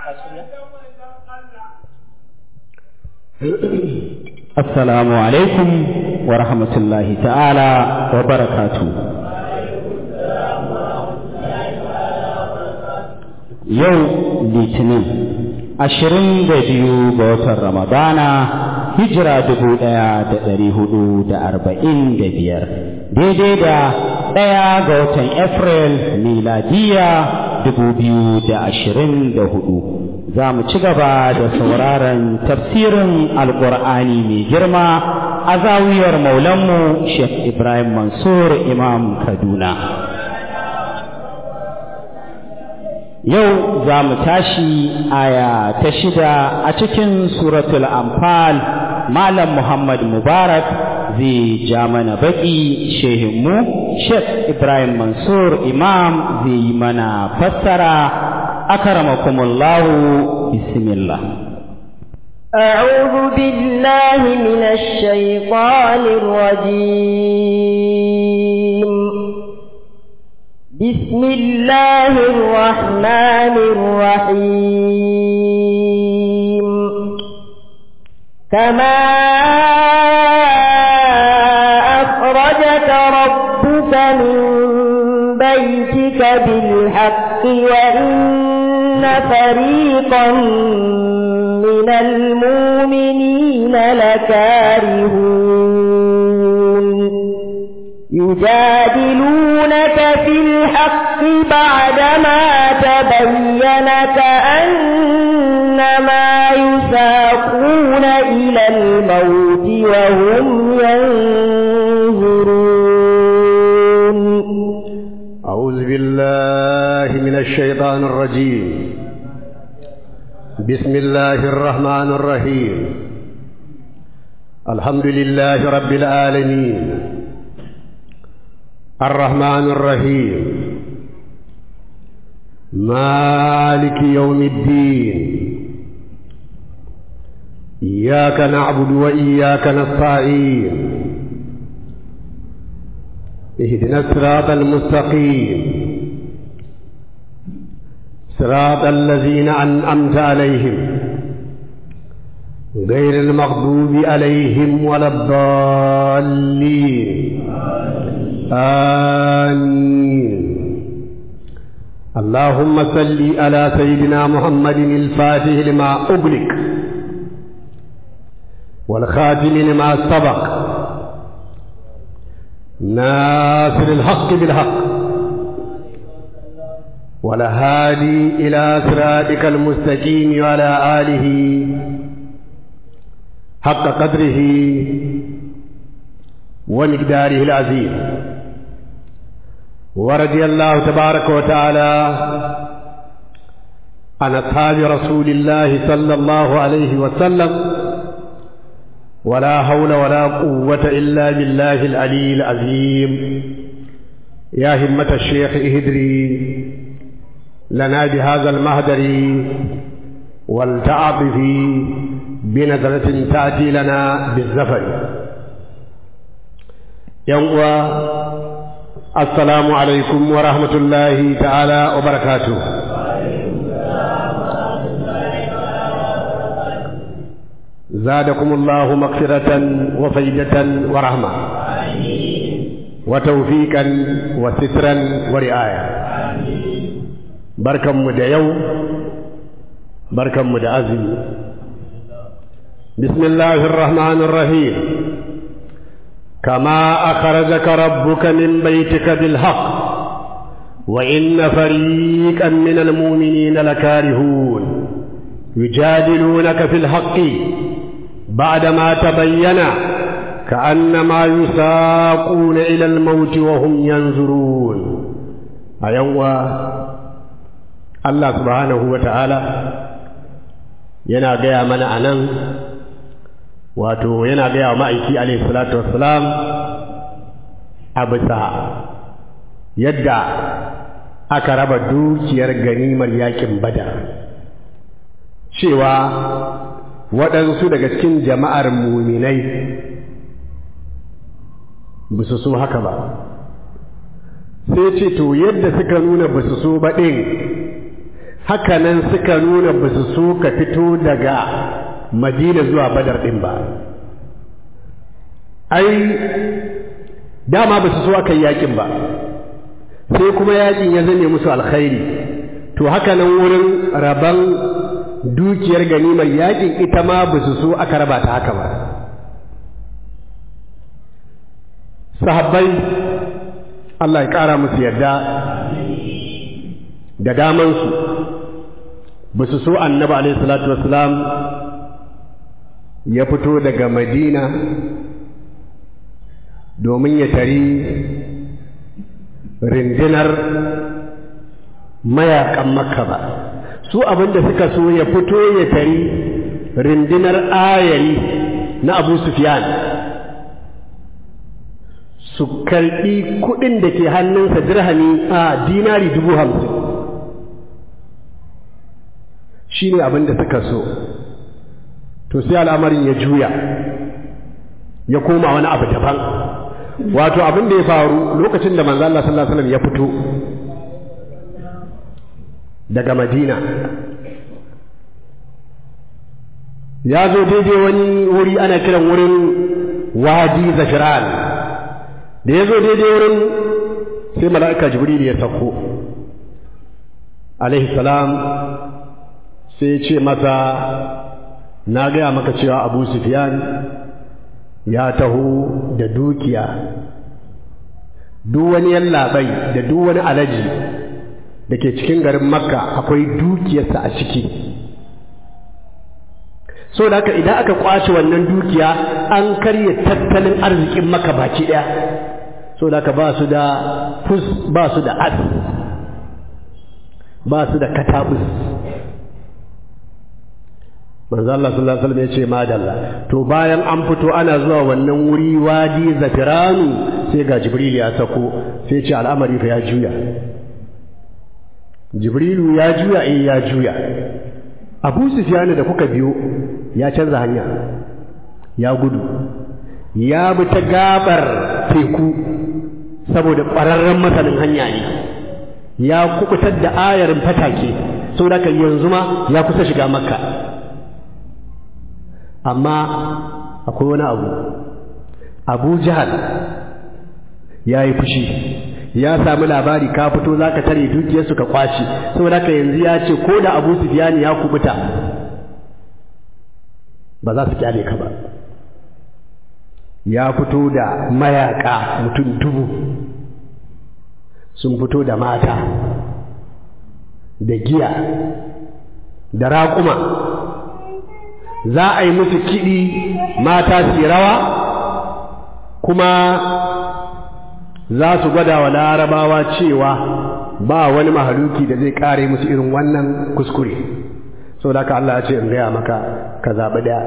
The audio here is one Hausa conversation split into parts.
Assalamu alaikum wa rahmatullahi ta'ala wa barakatu. Yau Litinin, ashirin da biyu ga watan Ramadana, hijira dubu ɗaya da ɗari hudu da arba'in da biyar, daidai da ɗaya ga watan Afril miladiya dubu biyu da ashirin da hudu. za mu ci gaba da sauraron tafsirin alkur'ani mai girma a zawiyar maulanmu Sheikh Ibrahim Mansur Imam Kaduna. Yau za mu tashi aya ta shida a cikin suratul Anfal Malam Muhammad Mubarak zai ja mana baki shehinmu Sheikh Ibrahim Mansur Imam zai yi mana fassara أكرمكم الله بسم الله أعوذ بالله من الشيطان الرجيم بسم الله الرحمن الرحيم كما أخرجك ربك من بيتك بالحق وإن فريقا من المؤمنين لكارهون يجادلونك في الحق بعدما تبين كأنما يساقون إلى الموت وهم ينظرون أعوذ بالله من الشيطان الرجيم بسم الله الرحمن الرحيم الحمد لله رب العالمين الرحمن الرحيم مالك يوم الدين إياك نعبد وإياك نستعين اهدنا الصراط المستقيم صراط الذين أنعمت عليهم غير المغضوب عليهم ولا الضالين آمين اللهم صل على سيدنا محمد الفاتح لما أغلق والخاتم لما سبق ناصر الحق بالحق والهادي إلى صراطك المستقيم وعلى آله حق قدره ومقداره العظيم ورضي الله تبارك وتعالى عن أصحاب رسول الله صلى الله عليه وسلم ولا حول ولا قوة إلا بالله العلي العظيم يا همة الشيخ اهدري لنا بهذا المهدر والتعاطف بنظرة تأتي لنا بالزفر يوم السلام عليكم ورحمة الله تعالى وبركاته زادكم الله مغفرة وفيدة ورحمة وتوفيقا وسترا ورعاية بركة مديو بركة مدعزم بسم الله الرحمن الرحيم كما أخرجك ربك من بيتك بالحق وإن فريقا من المؤمنين لكارهون يجادلونك في الحق بعدما تبين كأنما يساقون إلى الموت وهم ينظرون أيوة الله سبحانه وتعالى yana gaya mana a nan wato yana gaya wa ma'aiki alaihi salatu wassalam a bisa yadda aka raba dukiyar ganimar yakin badar cewa waɗansu daga cikin jama'ar muminai ba su so haka ba sai ce to yadda suka nuna ba su so ba ɗin hakanan suka nuna ba su so ka fito daga madina zuwa badar ɗin ba ai dama ba su so aka yi yakin ba sai kuma yakin ya zame musu alkhairi to hakanan wurin rabon dukiyar ganimar yakin ita ma ba su so aka raba ta haka ba sahabbai Allah ya ƙara musu yadda da damansu ba su so annaba alaihi salatu wasalam ya fito daga madina domin ya tari rindinar mayakan makka ba su abinda suka so ya fito ya tari rindinar ayari na abu sufyan su karɓi kuɗin da ke hannunsa dirhami a dinari dubu hamsin shi ne abin da suka so to sai al'amarin ya juya ya koma wani abu daban wato abin da ya faru lokacin da manzo Allah sallallahu alaihi wasallam ya fito daga Madina ya zo daidai wani wuri ana kiran wurin wadi zafiran da ya zo daidai wurin sai mala'ika jibril ya sauko alaihi salam sai ce masa na gaya maka cewa abu sufyan ya taho da dukiya duk wani yallaɓai da duk wani alaji da ke cikin garin makka akwai dukiyarsa a ciki so da haka idan aka kwace wannan dukiya an karya tattalin arzikin maka baki ɗaya so da haka ba su da fus ba su da as ba su da katabus manzo Allah sallallahu alaihi wasallam ya ce madalla to bayan an fito ana zuwa wannan wuri wadi zafiranu sai ga jibril ya sako sai ce al'amari fa ya juya jibrilu ya juya eh ya juya abu sufyan da kuka biyo ya canza hanya ya gudu ya bi ta gabar teku saboda ƙwararren masanin hanya ne ya kukutar da ayarin fatake saboda yanzu ma ya kusa shiga makka amma akwai wani abu abu jihar ya yi fushi ya sami labari ka fito za ka tare dukiyarsu ka kwashi saboda ka yanzu ya ce ko da abu sufiyani ya kubuta ba za su kyale ka ba ya fito da mayaka mutum dubu sun fito da mata da giya da raƙuma za a yi musu kiɗi mata su rawa kuma za su gwada wa larabawa cewa ba wani mahaluki da zai ƙare musu irin wannan kuskure sau da ka Allah ya ce in gaya maka ka zaɓi ɗaya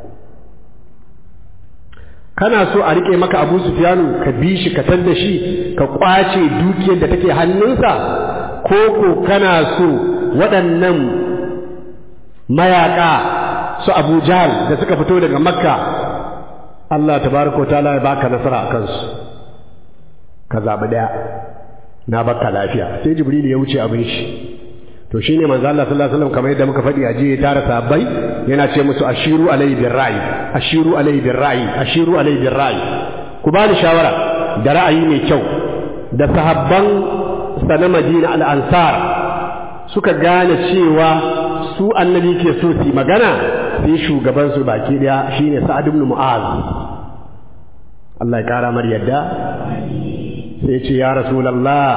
kana so a riƙe maka abu sufiyanu ka bi shi ka da shi ka ƙwace dukiyar da take hannunsa ko ko kana so waɗannan mayaƙa su Abu Jahl da suka fito daga Makka Allah tabaraka ta'ala ya baka nasara a kansu ka zabi daya na baka lafiya sai Jibril ya wuce abin shi to shine manzo Allah sallallahu alaihi wasallam kamar yadda muka faɗi a jiya ya tara sahabbai yana ce musu ashiru alayhi birra'i ashiru alayhi birra'i ashiru alayhi birra'i ku bani shawara da ra'ayi mai kyau da sahabban sana Madina al-Ansar suka gane cewa su annabi ke so su magana sai shugaban su baki daya shine Sa'ad ibn Mu'az Allah ya kara mar yadda sai ce ya Rasulullah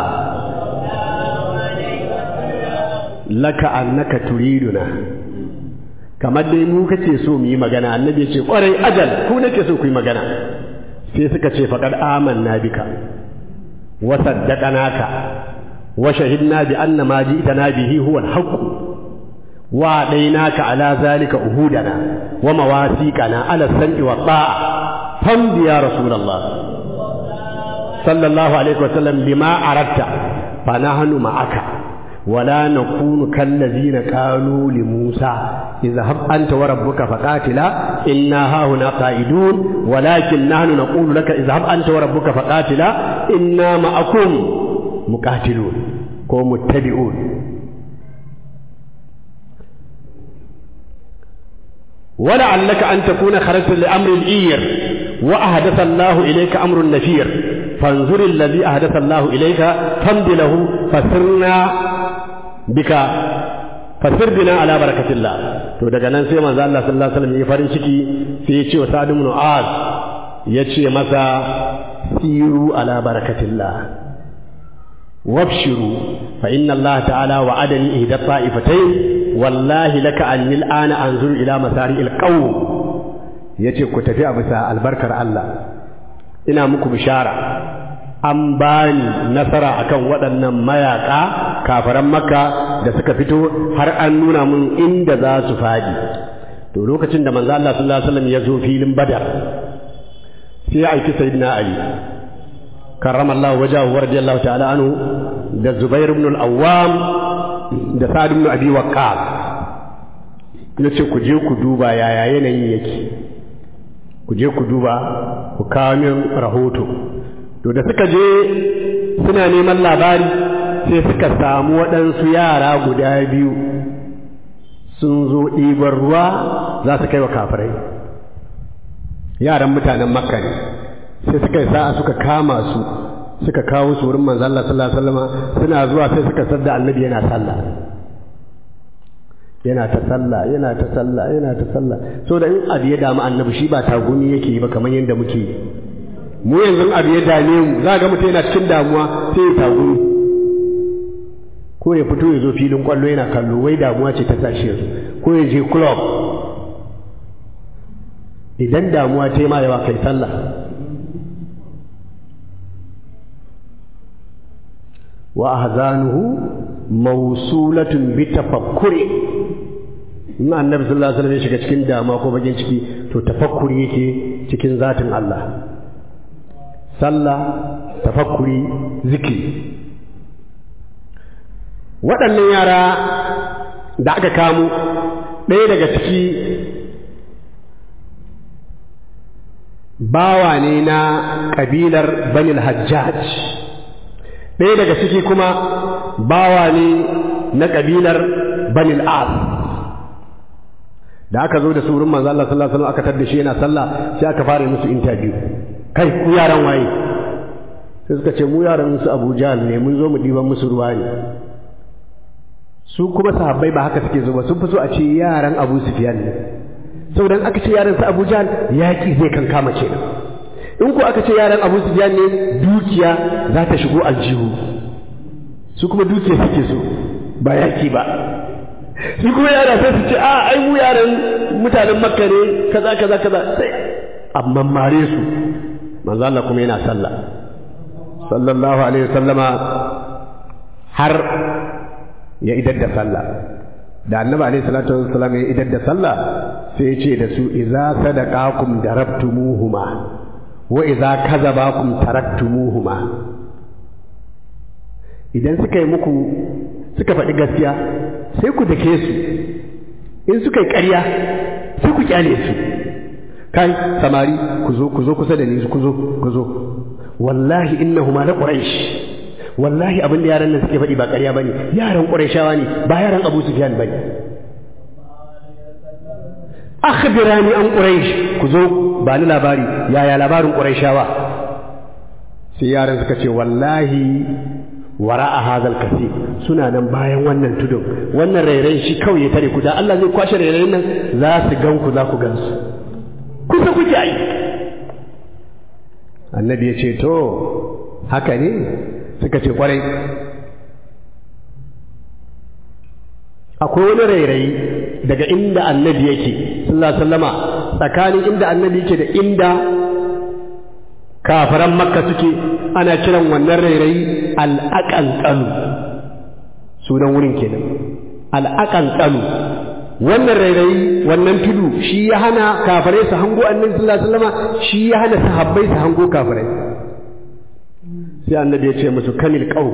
laka annaka turiduna kamar dai mu kace so mu yi magana annabi ce kwarai ajal ku nake so ku yi magana sai suka ce faqad amanna bika wa saddaqanaka wa shahidna bi anna ma ji'tana bihi huwa al-haqq وأعطيناك على ذلك أهودنا ومواثيقنا على السمع والطاعة فامض يا رسول الله صلى الله عليه وسلم بما أردت فنحن معك ولا نكون كالذين قالوا لموسى اذهب أنت وربك فقاتلا إنا هاهنا قائدون ولكن نحن نقول لك اذهب أنت وربك فقاتلا إنا معكم مقاتلون ومتبعون ولعلك أن تكون خرجت لأمر الإير وأحدث الله إليك أمر النفير فانظر الذي أحدث الله إليك فامد له فسرنا بك fasir bina ala barakatillah to daga nan sai manzo Allah sallallahu alaihi wasallam ya farin ciki sai ya ce wa Sa'd ibn Mu'az ya ce masa siru ala barakatillah wabshiru fa inna Allah ta'ala wa'adani ihda ta'ifatayn wallahi laka anni al'ana anzuru ila masari'il qawm yace ku tafi a bisa albarkar Allah ina muku bishara an bani nasara akan waɗannan mayaka kafaran makka da suka fito har an nuna mun inda za su faɗi to lokacin da manzo Allah sallallahu alaihi wasallam ya zo filin badar sai ya aiki sayyidina ali karramallahu wajahu radiyallahu ta'ala anhu da zubair ibn al-awwam da sa'd ibn abi waqqas yace ku je ku duba yaya yanayin yake ku je ku duba ku kawo min rahoto to da suka je suna neman labari sai suka samu waɗansu yara guda biyu sun zo ɗiban ruwa za su kai wa kafirai yaran mutanen makka ne sai suka yi sa'a suka kama su suka kawo su wurin manzo Allah sallallahu alaihi wasallam suna zuwa sai suka sadda annabi yana sallah yana ta sallah yana ta sallah yana ta sallah so da in abu ya damu annabi shi ba tagumi yake yi ba kamar yadda muke yi mu yanzu abu ya dame mu za ga mutum yana cikin damuwa sai ya tagumi ko ya fito ya zo filin kwallo yana kallo wai damuwa ce ta tashi yanzu ko ya je club idan damuwa ta yi ma yawa kai sallah wa ahzanuhu mawsulatun bi tafakkuri in annabi sallallahu alaihi wasallam ya shiga cikin damuwa ko bakin ciki to tafakkuri yake cikin zatin Allah sallah tafakkuri zikiri waɗannan yara da aka kamo ɗaya daga ciki bawa ne na ƙabilar banil hajjaj ɗaya daga ciki kuma bawa ne na ƙabilar banil as da aka zo da surun manzo Allah sallallahu alaihi wasallam aka tada shi yana sallah sai aka fara musu interview kai ku yaran waye sai suka ce mu yaran su Abu Jahl ne mun zo mu diban musu ruwa ne su kuma sahabbai ba haka suke zo ba sun fi so a ce yaran Abu Sufyan ne saboda aka ce yaran su Abu Jahl yaki zai kan kama ce in ko aka ce yaran Abu Sufyan ne dukiya za ta shigo aljihu su kuma dukiya suke so ba yaki ba su kuma yara sai su ce a ai mu yaran mutanen Makka ne kaza kaza kaza sai amma mare su manzo Allah kuma yana sallah sallallahu alaihi wasallama har ya idar da sallah da annabi alaihi salatu wassalam ya idar da sallah sai ya ce da su idza sadaqakum darabtumuhuma wa idza kazabakum taraktumuhuma idan suka yi muku suka faɗi gaskiya sai ku dake su in suka yi ƙarya sai ku kyale su kai samari ku zo ku zo kusa da ni ku zo ku zo wallahi innahuma la quraish wallahi abin da yaran nan suke faɗi ba ƙarya bane yaran qurayshawa ne ba yaran abu sufyan bane akhbirani an quraish ku zo ba ni labari yaya labarin qurayshawa sai yaran suka ce wallahi wara'a hadal kasi suna nan bayan wannan tudun wannan rairayin shi kawai ya tare ku da Allah zai kwashe rairayin nan za su gan ku za ku gan su kusa kuke ai annabi ya ce to haka ne suka ce kwarai akwai wani rairayi daga inda annabi yake sallallahu sallama tsakanin inda annabi yake da inda kafaran makka suke ana kiran wannan rairayi al'aƙanƙalu sunan wurin kenan al'aƙanƙalu wannan rairayi wannan tudu shi ya hana kafirai su hango annabi sallallahu alaihi wasallama shi ya hana sahabbai su hango kafirai sai annabi ya ce musu kamil qaum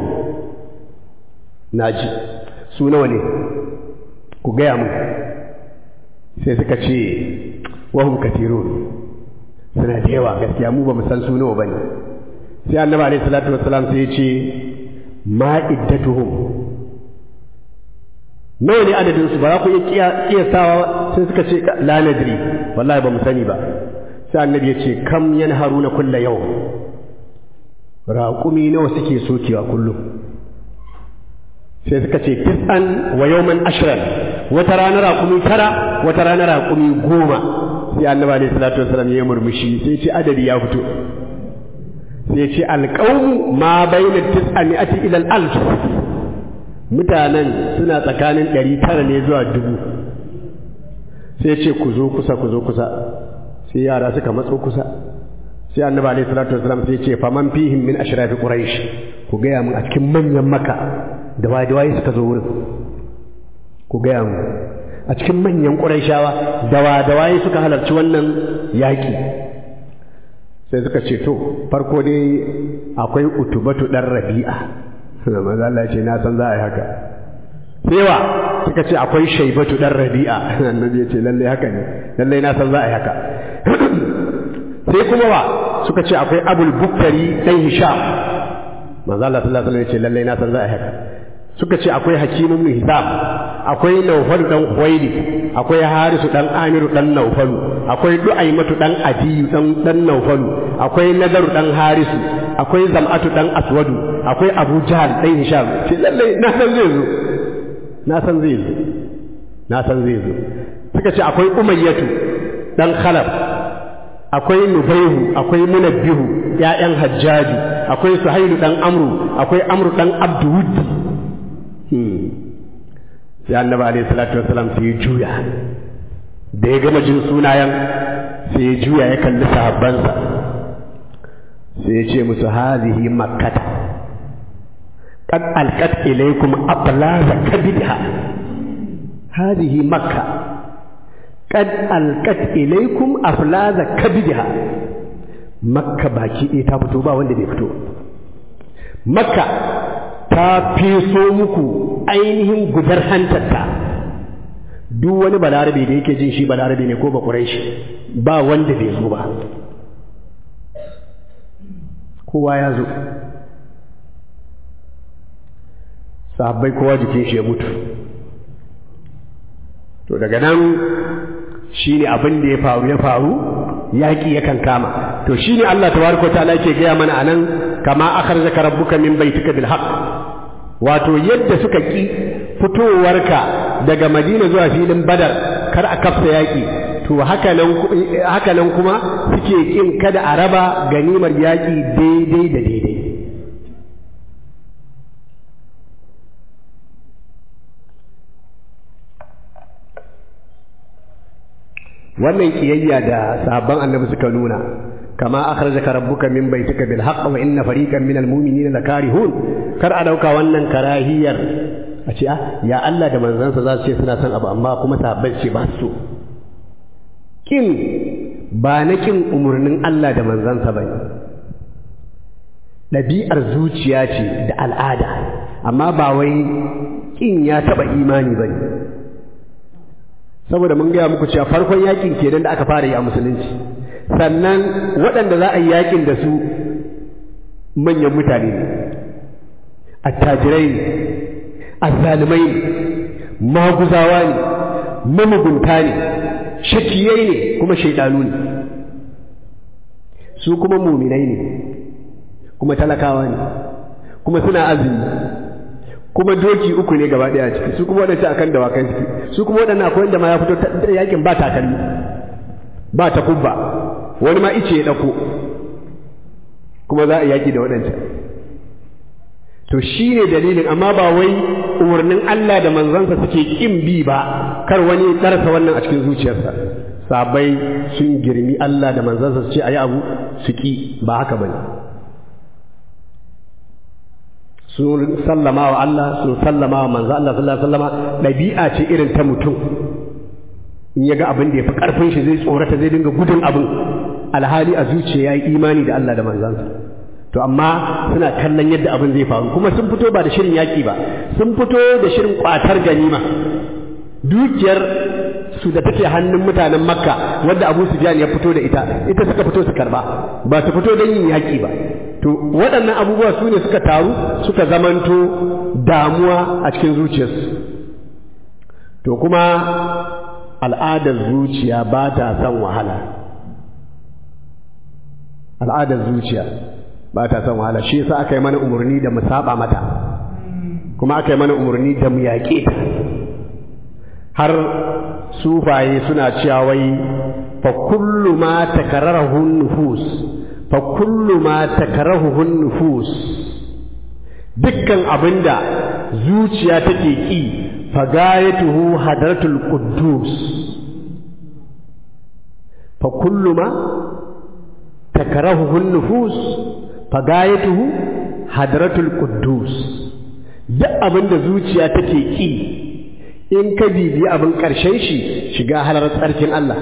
naji su nawa ne ku gaya mu sai suka ce wahum katirun suna da yawa gaskiya mu ba mu san su nawa bane sai annabi alaihi salatu wassalam sai ya ce ma iddatuhum nawa ne adadin su ba za ku iya kiyasawa sai suka ce la nadri wallahi ba mu sani ba sai annabi ya ce kam yanharuna kulla yau raƙumi nawa suke sokewa kullum sai suka ce tis'an wa yawman ashran wata rana raƙumi tara wata rana raƙumi goma sai annabi alaihi salatu wasallam ya murmushi sai ce adadi ya fito sai ce alqawmu ma baina tis'ami'ati ila al-alf mutanen suna tsakanin ɗari tara ne zuwa dubu sai ce ku zo kusa ku zo kusa sai yara suka matso kusa sai annabi alaihi salatu wasallam sai ce faman fihim min ashrafi quraish ku gaya mun a cikin manyan maka da waye da waye suka zo wurin ku gaya mun a cikin manyan quraishawa da wa da waye suka halarci wannan yaki sai suka ce to farko dai akwai utubatu dan rabi'a manzo Allah ya ce na san za a yi haka sai wa suka ce akwai shaibatu dan rabi'a annabi ya ce lalle haka ne lalle na san za a yi haka sai kuma wa suka ce akwai abul buktari dan hisham manzo Allah sallallahu alaihi wasallam ya ce lalle na san za a yi haka suka ce akwai hakim ibn hizam akwai nawfal dan khuwaili akwai harisu dan amiru dan nawfalu akwai du'aimatu dan adiyu dan dan nawfalu akwai nadaru dan harisu akwai zam'atu dan aswadu akwai abu jahal dan hisham ce lalle na san zai zo na san zai zo na san zai zo suka ce akwai umayyatu dan khalaf akwai nubaihu akwai munabbihu ya'yan hajjaji akwai suhailu dan amru akwai amru dan abduwud sai annabi alaihi salatu wasalam sai ya juya da ya gama jin sunayen sai ya juya ya kalli sahabbansa sai ya ce musu hazihi makkata qad alqat ilaykum ablaza kabidha hazihi makka qad alqat ilaykum aflaza kabidha makka baki ɗaya ta fito ba wanda bai fito makka ta feso muku ainihin gudar hantarta duk wani balarabe da yake jin shi balarabe ne ko ba shi ba wanda bai zo ba kowa ya zo sahabbai kowa jikin shi ya mutu to daga nan shi ne abin da ya faru ya faru yaƙi yakan kama to shi ne Allah tabaraka ta'ala yake gaya mana anan kama akhrajaka rabbuka min baitika bil haqq wato yadda suka ki fitowarka daga Madina zuwa filin Badar kar a kafsa yaƙi to haka nan haka nan kuma suke kin kada a raba ganimar yaƙi daidai da daidai wannan kiyayya da sahabban annabi suka nuna kama akhrajaka rabbuka min baitika bil haqq wa inna fariqan minal mu'minina lakarihun kar a dauka wannan karahiyar a ce ah ya Allah da manzansa za su ce suna son abu amma kuma sahabbai ce ba su kin ba na kin umurnin Allah da manzansa bane ɗabi'ar zuciya ce da al'ada amma ba wai kin ya taba imani bane saboda mun gaya muku cewa farkon yakin kenan da aka fara yi a musulunci sannan waɗanda za a yi yakin da su manyan mutane ne attajirai ne azzalumai ne maguzawa ne mamugunta ne shakiyai ne kuma shaidanu ne su kuma muminai ne kuma talakawa ne kuma suna azumi kuma doki uku ne gaba ɗaya ciki su kuma waɗanda akan dawakai ciki su kuma waɗanda akwai wanda ma ya fito yakin ba takalmi ba ta kubba wani ma ice ya ɗauko kuma za a yaki da waɗancan to shi ne dalilin amma ba wai umarnin Allah da manzansa suke ƙin bi ba kar wani ɗarsa wannan a cikin zuciyarsa sabai sun girmi Allah da manzansa su ce a yi abu su ƙi ba haka ba ne sun sallama wa Allah sun sallama wa manzo Allah sallallahu alaihi wasallama ɗabi'a ce irin ta mutum in ya ga abin da ya fi ƙarfin shi zai tsorata zai dinga gudun abin alhali a zuciya ya yi imani da Allah da manzansa to amma suna kallon yadda abin zai faru kuma sun fito ba da shirin yaƙi ba sun fito da shirin ƙwatar ganima dukiyar su da take hannun mutanen makka wadda abu sufyan ya fito da ita ita suka fito su karba ba su fito don yin yaƙi ba to waɗannan abubuwa su ne suka taru suka zamanto damuwa a cikin zuciyarsu to kuma al'adar zuciya ba ta son wahala al'adar zuciya ba ta son wahala shi yasa aka yi mana umarni da mu saba mata kuma aka yi mana umarni da mu yaƙe ta har sufaye suna cewa wai fa kullu ma takararahu nufus fa kullu ma takararahu nufus dukkan abinda zuciya take ki fa gayatuhu hadratul quddus fa kullu ma takararahu nufus fa gayatuhu hadratul quddus duk abinda zuciya take ki in ka bibi abin ƙarshen shi shiga halar tsarkin Allah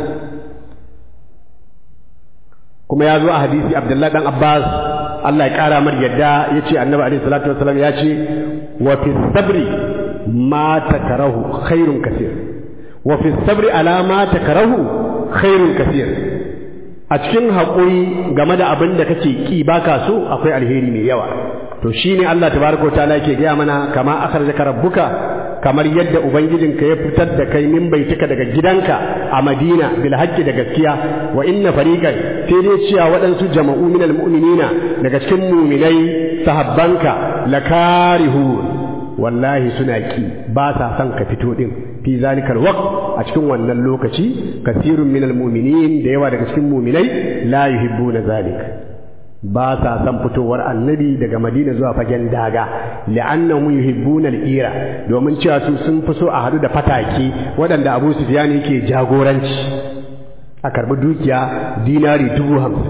kuma ya zo a hadisi Abdullahi dan Abbas Allah ya ƙara mar yadda ya ce annabi alaihi salatu wasalam ya ce wa fi sabri ma takarahu khairun kasir wa fi sabri ala ma takarahu khairun kasir a cikin haƙuri game da abin da kake ki baka so akwai alheri mai yawa to shine Allah tabaraka ta'ala yake gaya mana kama akhrajaka rabbuka kamar yadda ubangijinka ya fitar da kai min baitika daga gidanka a Madina bil haqqi da gaskiya wa inna fariqan sai dai cewa waɗansu jama'u minal mu'minina daga cikin mu'minai sahabbanka lakarihu wallahi suna ki ba sa son ka fito din fi zalikal waqt a cikin wannan lokaci kasirun minal mu'minin da yawa daga cikin mu'minai la yuhibbuna zalika ba sa son fitowar annabi daga madina zuwa fagen daga li'annahum yuhibbuna al-ira domin cewa su sun fi so a hadu da fataki waɗanda Abu Sufyan yake jagoranci a karbi dukiya dinari dubu hamsin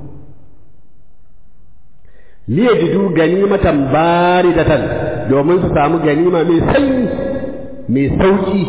liyajidu ganimatan baridatan domin su samu ganima mai sanyi mai sauki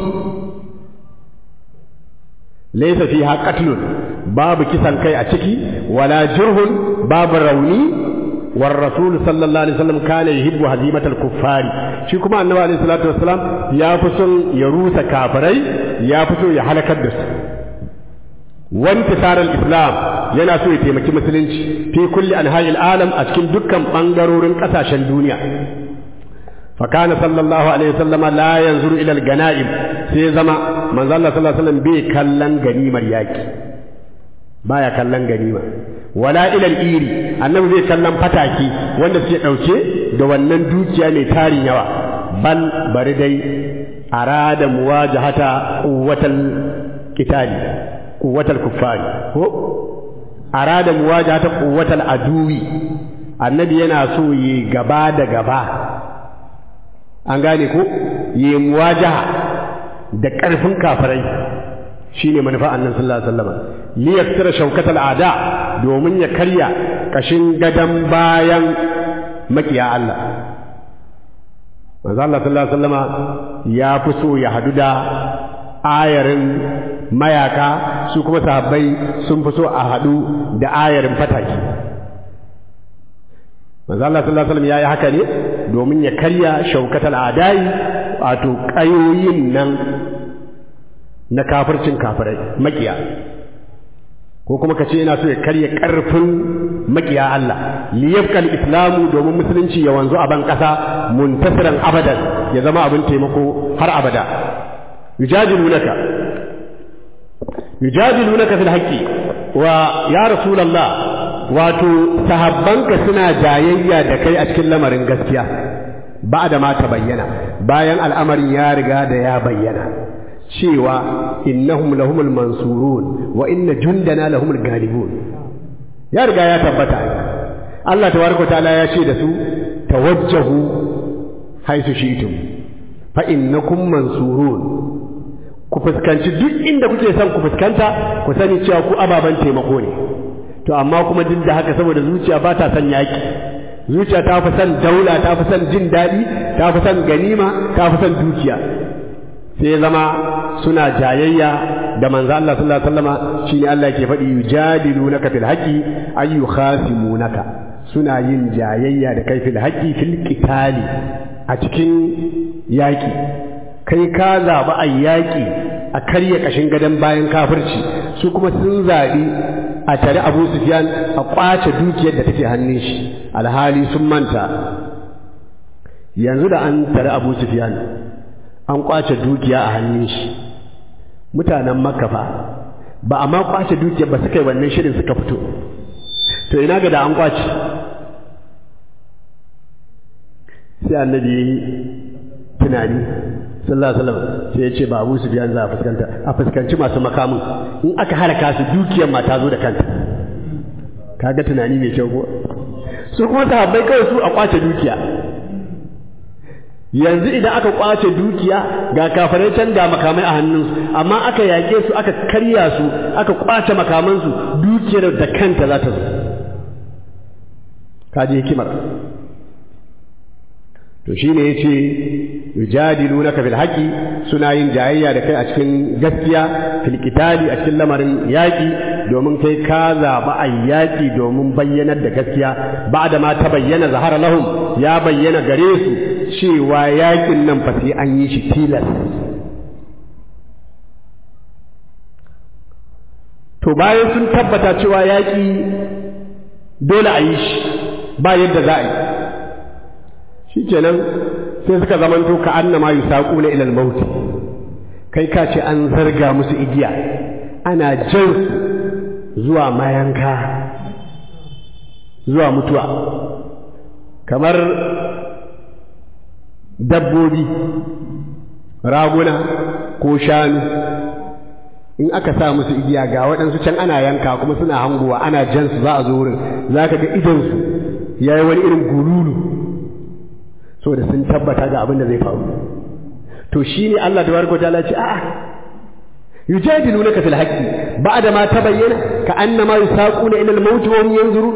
laysa fiha qatlun babu kisan kai a ciki wala jurhun babu rauni war rasul sallallahu alaihi wasallam kana yuhibbu hazimatal kuffari shi kuma annabi alaihi salatu wasallam ya fi son ya rusa kafirai ya fi so ya halakar da su wantisarar islam yana so ya taimaki musulunci fi kulli anha'il alam a cikin dukkan bangarorin kasashen duniya فكان صلى الله عليه وسلم لا ينظر الى الغنائم sai zama manzo Allah sallallahu alaihi wasallam bai kallon ganimar yaki baya kallon ganima wala ila al-iri annabi bai kallon fataki wanda suke dauke da wannan dukiya mai tarin yawa bal bari dai arada muwajahata quwwatal qitali quwwatal kuffari ko arada muwajahata quwwatal aduwi annabi yana so yi gaba da gaba an gane ko yi muwajaha da ƙarfin kafirai shine manufa annan sallallahu alaihi wasallam li yaktira shaukatal ada domin ya karya kashin gadan bayan makiya Allah manzo Allah sallallahu alaihi wasallam ya fi so ya hadu da ayarin mayaka su kuma sahabbai sun fi so a hadu da ayarin fataki manzo Allah sallallahu alaihi wasallam yayi haka ne domin ya karya shaukatal adai wato kayoyin nan na kafircin kafirai makiya ko kuma kace yana so ya karya karfin makiya Allah liyabqal islamu domin musulunci ya wanzu a ban kasa muntasiran abadan ya zama abin taimako har abada yujadilunaka yujadilunaka fil haqqi wa ya rasulullah wato sahabbanka suna jayayya da kai a cikin lamarin gaskiya ba da ma ta bayyana bayan al'amarin ya riga da ya bayyana cewa innahum lahumul mansurun wa inna jundana lahumul galibun ya riga ya tabbata Allah tabaraka ta'ala ya ce da su tawajjahu haisu shi'tum fa innakum mansurun ku fuskanci duk inda kuke son ku fuskanta ku sani cewa ku ababan taimako ne to amma kuma duk da haka saboda zuciya ba ta son yaki zuciya ta fi son daula ta fi son jin daɗi ta fi son ganima ta fi son dukiya sai zama suna jayayya da manzo Allah sallallahu alaihi wasallama shine Allah yake faɗi yujadilunaka fil haqqi ay yukhasimunaka suna yin jayayya da kai fil haqqi fil qitali a cikin yaki kai ka zaɓi a yaƙi a karya ƙashin gadon bayan kafirci su kuma sun zaɓi a tare abu sufiyan a ƙwace dukiyar da take hannun shi alhali sun manta yanzu da an tare abu sufiyan an ƙwace dukiya a hannun shi mutanen makka fa ba a ma kwace dukiyar ba suka yi wannan shirin suka fito to ina ga da an kwace sai annabi ya yi tunani sallallahu alaihi wasallam sai ya ce ba Abu Sufyan za a fuskanta a fuskanci masu makamin in aka haraka su dukiyar ma ta zo da kanta kaga tunani mai kyau ko su kuma sahabbai kawai su a kwace dukiya yanzu idan aka kwace dukiya ga kafirai can ga makamai a hannunsu amma aka yake su aka karya su aka kwace makamansu dukiyar da kanta za ta zo kaji hikimar to shine yace yujadilunaka bil haqi suna yin jayayya da kai a cikin gaskiya fil qitali a cikin lamarin yaki domin kai ka zaba a yaki domin bayyanar da gaskiya ba'da ma ta bayyana zahara lahum ya bayyana gare su cewa yakin nan fa sai an yi shi tilas to bayan sun tabbata cewa yaki dole a yi shi ba yadda za a yi shi kenan sai suka zamanto ka annama yusaquna ila al-maut kai ka ce an zarga musu igiya ana jan zuwa mayanka zuwa mutuwa kamar dabbobi raguna ko shanu in aka sa musu igiya ga waɗansu can ana yanka kuma suna hangowa ana jan su za a zo wurin za ka ga idonsu ya yi wani irin gululu saboda sun tabbata ga abin da zai faru to shi ne Allah da barko ta ce a'a yujadilunaka fil haqqi ba'da ma tabayyana ka annama yusaquna ila al-maut wa hum yanzurun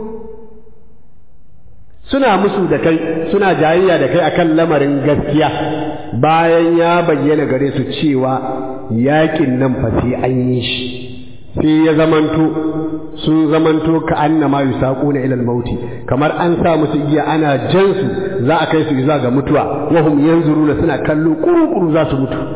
suna musu da kai suna jayayya da kai akan lamarin gaskiya bayan ya bayyana gare su cewa yakin nan fa sai an yi shi sai ya zamanto sun zamanto ka annama yusaquna ila al-maut kamar an sa musu igiya ana jan su za a kai su zuwa ga mutuwa wa hum yanzuruna suna kallo kuru-kuru za su mutu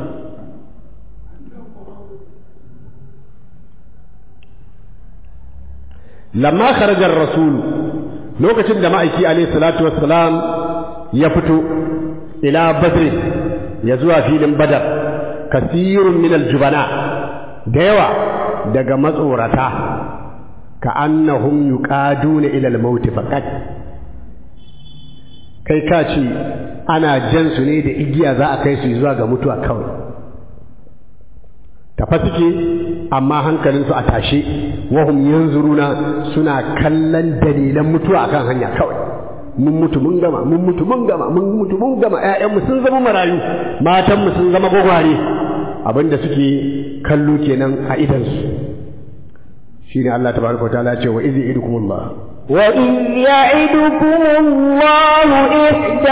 lamma kharaja ar-rasul lokacin da ma'aiki alayhi salatu wassalam ya fito ila badr ya zuwa filin badar kasirun min al-jubana da yawa daga matsorata ka annahum yuqaduna ila al-maut faqat kai ka ce ana jan su ne da igiya za a kai su zuwa ga mutuwa kawai tafa suke amma hankalinsu a tashe wahum yanzuruna suna kallon dalilan mutuwa akan hanya kawai mun mutu mun gama mun mutu mun gama mun mutu mun gama ƴaƴanmu sun zama marayu matanmu sun zama gwagware abinda suke kallo kenan a idansu shine Allah tabaraka wa ta'ala ce wa izi idukumullah وإذ يعدكم الله إحدى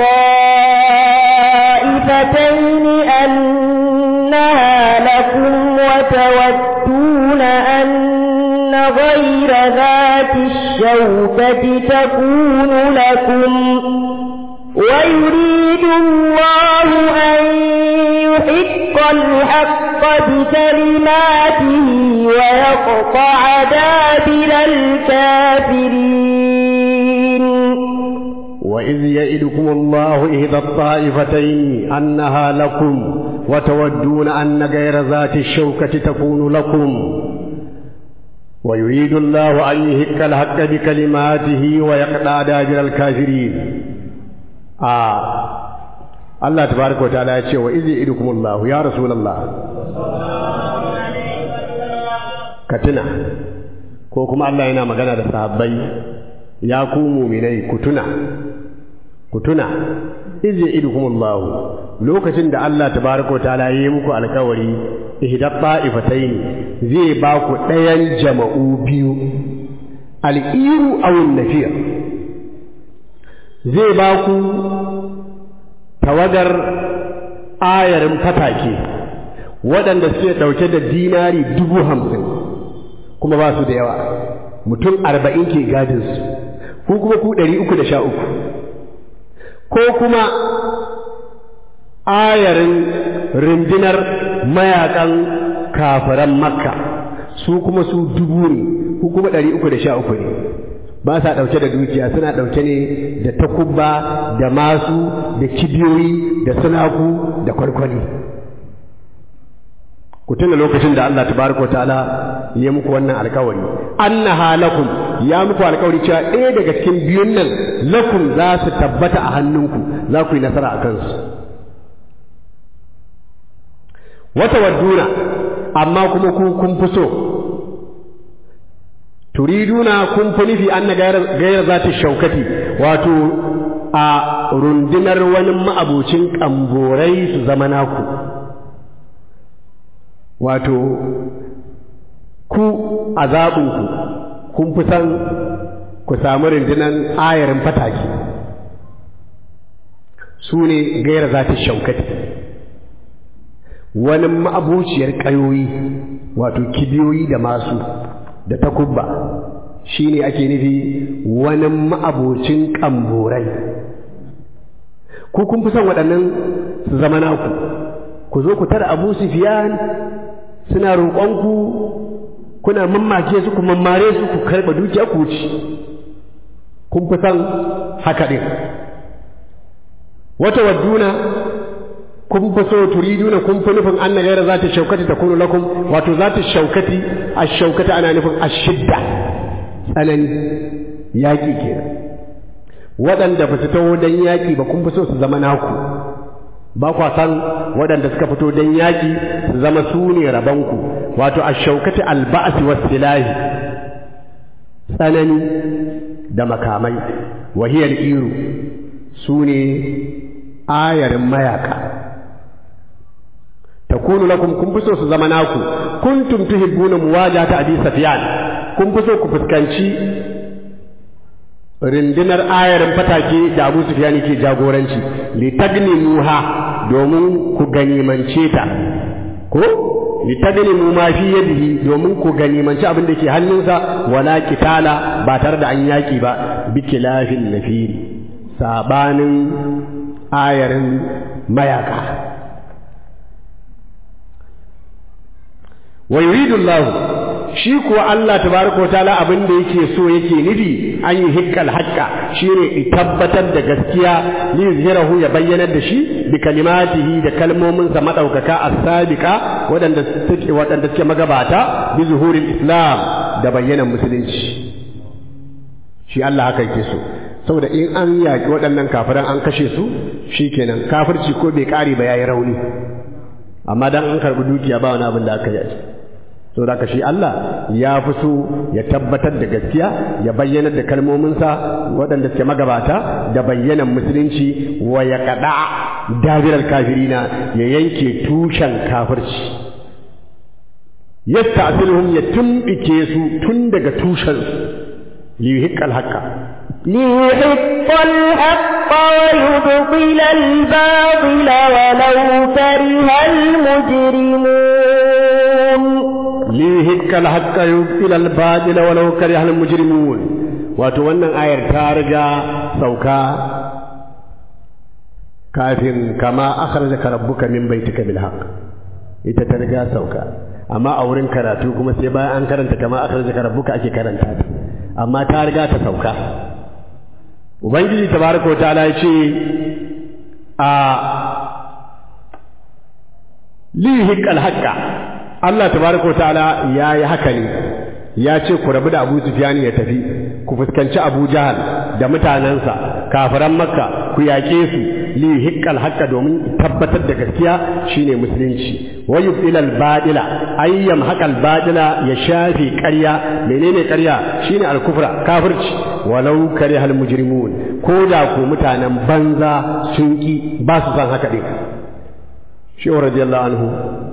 الطائفتين أنها لكم وتودون أن غير ذات الشوكة تكون لكم ويريد الله أن يحق الحق بكلماته ويقطع دابر الكافرين وإذ يئدكم الله إحدى الطائفتين أنها لكم وتودون أن غير ذات الشوكة تكون لكم ويريد الله أن يهك الحق بكلماته ويقطع دابر الكافرين آه الله تبارك وتعالى يقول وإذ يئدكم الله يا رسول الله كتنا ko kuma Allah yana magana da sahabbai ya ku muminai ku tuna ku tuna iz ya'idukumullahu lokacin da Allah tabaraka ta'ala yi muku alkawari ihda ta'ifatayn zai ba ku ɗayan jama'u biyu al-iru aw an-nafir zai ba ku tawagar ayarin fatake waɗanda suke ɗauke da dinari dubu hamsin kuma ba su da yawa mutum arba'in ke gadinsu ku kuma ku ɗari uku da sha uku ko kuma ayarin rundunar mayakan kafiran makka su kuma su dubu ne ku kuma ɗari uku da sha uku ne ba sa ɗauke da dukiya suna ɗauke ne da takubba da masu da kibiyoyi da sunaku da kwarkwani ku tuna lokacin da Allah tabaraka ta'ala ya muku wannan alkawari annaha lakum ya muku alkawari cewa ɗaya daga cikin biyun nan lakum za su tabbata a hannunku za ku yi nasara a kansu wata wadduna amma kuma ku kun fi so turiduna kun fi nufi an na gairar za ta shaukati wato a rundunar wani ma'abucin ƙamborai su zama naku wato ku a zaɓinku kun fi san ku samu rundunar ayarin fataki su ne gaira za ta shaukati wani ma'abuciyar ƙayoyi wato kibiyoyi da masu da takubba shi ne ake nufi wani ma'abocin ƙamborai ku kun fi son waɗannan su zama naku ku zo ku tara abu sufiyan suna roƙonku kuna mammake su ku mammare su ku karɓa dukiya ku ci kun fi son haka ɗin wata wadduna kun fi so turiduna kun fi nufin an na gaira za ta shaukati ta kunu lakum wato za ta shaukati a shaukati ana nufin a shidda tsanani yaƙi kenan waɗanda ba su taho don yaƙi ba kun fi so su zama naku ba kwa san waɗanda suka fito don yaƙi su zama su ne rabanku wato a shaukati alba'asi wasu silahi tsanani da makamai wahiyar iru su ne ayarin mayaka takunu lakum kun fi so su zama naku kuntum tuhibbuna muwajahata abi sufyan kun fi so ku fuskanci rindinar ayarin fatake da abu sufyan ke jagoranci li tagnimuha domin ku ganimance ta ko li tagnimu ma fi yadihi domin ku ganimanci abin da ke hannunsa wala kitala ba tare da an yaki ba bi kilafin nafiri sabanin ayarin mayaka wa yuridu Allah shi kuwa Allah tabaraka ta'ala abin da yake so yake nufi an yi hikkal haqqa shine tabbatar da gaskiya li yuzhirahu ya bayyanar da shi bi kalimatihi da kalmomin sa madaukaka as-sabiqa wadanda suke wadanda suke magabata bi zuhuril islam da bayyanan musulunci shi Allah haka yake so saboda in an yaki waɗannan kafiran an kashe su shikenan kafirci ko bai kare ba yayi rauni amma dan an karbi dukiya ba wani abin da aka yi so da shi Allah ya fi so ya tabbatar da gaskiya ya bayyana da kalmominsa waɗanda suke magabata da bayyanan musulunci wa ya kaɗa dabirar kafirina ya yanke tushen kafirci yasta asiluhum ya tumbike su tun daga tushen liyuhiqqal haqqa ليحق الحق ويبطل الباطل ولو كره المجرمون ليهك الحق يبطل الباطل ولو كره المجرمون wato wannan ayar ta riga sauka kafin kama akhrajaka rabbuka min baitika bil haqq ita ta riga sauka amma a wurin karatu kuma sai bayan an karanta kama akhrajaka rabbuka ake karanta ta amma ta riga ta sauka ubangiji tabaraka ta'ala ya ce a lihiqal haqqa Allah tabaraka ta'ala yayi haka ne ya ce ku rabu da Abu Sufyan ya tafi ku fuskanci Abu Jahal da mutanansa kafiran Makka ku yaƙe su lihiqal haqqa domin tabbatar da gaskiya shine musulunci wa yubtilal badila ayyam haqal badila ya shafi ƙarya menene ƙarya shine al-kufra kafirci walau karihal mujrimun ko da ku mutanen banza sun ki ba su san haka din shi radiyallahu anhu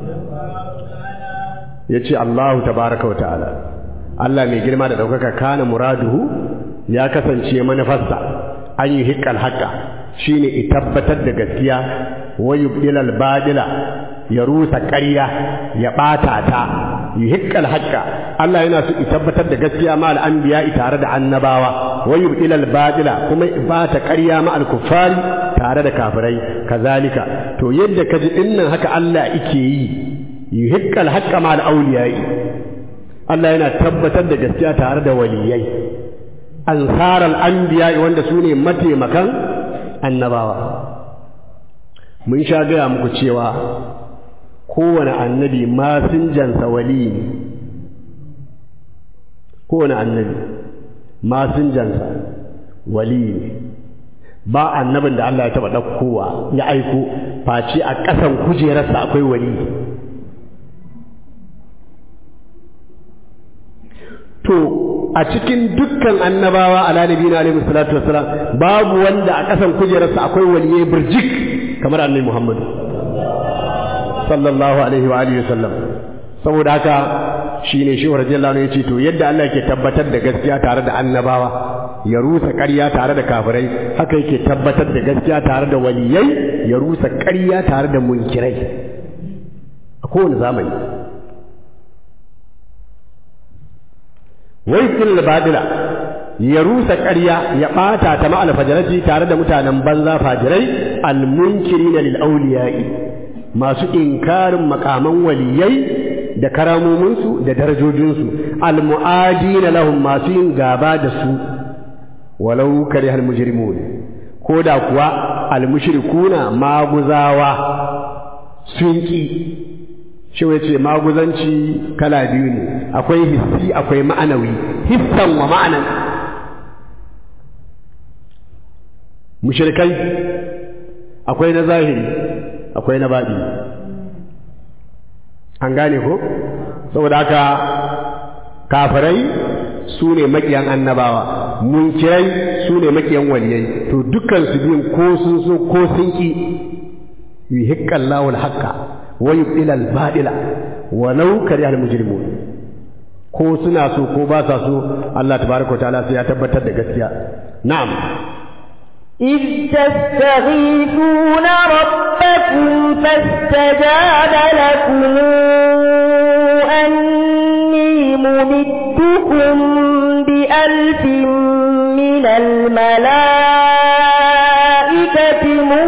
yace Allahu tabaaraka wa ta'ala Allah mai girma da daukaka kana muraduhu ya kasance manufarsa an yi hikkal haqqa shine i tabbatar da gaskiya wa yubdilal badila ya rusa ƙarya ya ɓata ta yuhiqqal haqqa Allah yana so i tabbatar da gaskiya ma al anbiya tare da annabawa wa yubdilal badila kuma bata ƙarya ma al kuffari tare da kafirai kazalika to yadda kaji dinnan haka Allah yake yi yuhiqqal haqqa ma al awliyai Allah yana tabbatar da gaskiya tare da waliyai ansaral anbiya wanda su ne mataimakan annabawa mun sha gaya muku cewa kowane annabi masinjansa wali ne kowane annabi masinjansa wali ne ba annabin da Allah ya taɓa ɗaukowa ya aiko face a ƙasan kujerarsa akwai wali to a cikin dukkan annabawa ala nabi na alaihi salatu wassalam babu wanda a ƙasan kujerarsa akwai waliyai birjik kamar annabi Muhammad sallallahu alaihi wa alihi wasallam saboda haka shine shi radiyallahu anhu yace to yadda Allah yake tabbatar da gaskiya tare da annabawa ya rusa ƙarya tare da kafirai haka yake tabbatar da gaskiya tare da waliyai ya rusa ƙarya tare da munkirai a kowane zamani wai fil badila ya rusa ƙarya ya ɓata ta ma'al fajarati tare da mutanen banza fajirai almunkirina lil awliya'i masu inkarin makaman waliyai da karamominsu da darajojinsu almu'adina lahum masu yin gaba da su walau kare hal mujrimun ko da kuwa almushrikuna maguzawa sun ki shi ce maguzanci kala biyu ne akwai hissi akwai ma'anawi hissan wa ma'anan mushrikai akwai na zahiri akwai na baɗi an gane ko saboda haka kafirai su ne makiyan annabawa munkirai su ne makiyan waliyai to dukkan su biyun ko sun so ko sun ki yuhiqqal lahu al-haqqa wa yubdila al-badila walau kariha al-mujrimun ko suna so ko ba sa so Allah tabaraka wa ta'ala sai ya tabbatar da gaskiya na'am إذ تستغيثون ربكم فاستجاب لكم أني ممدكم بألف من الملائكة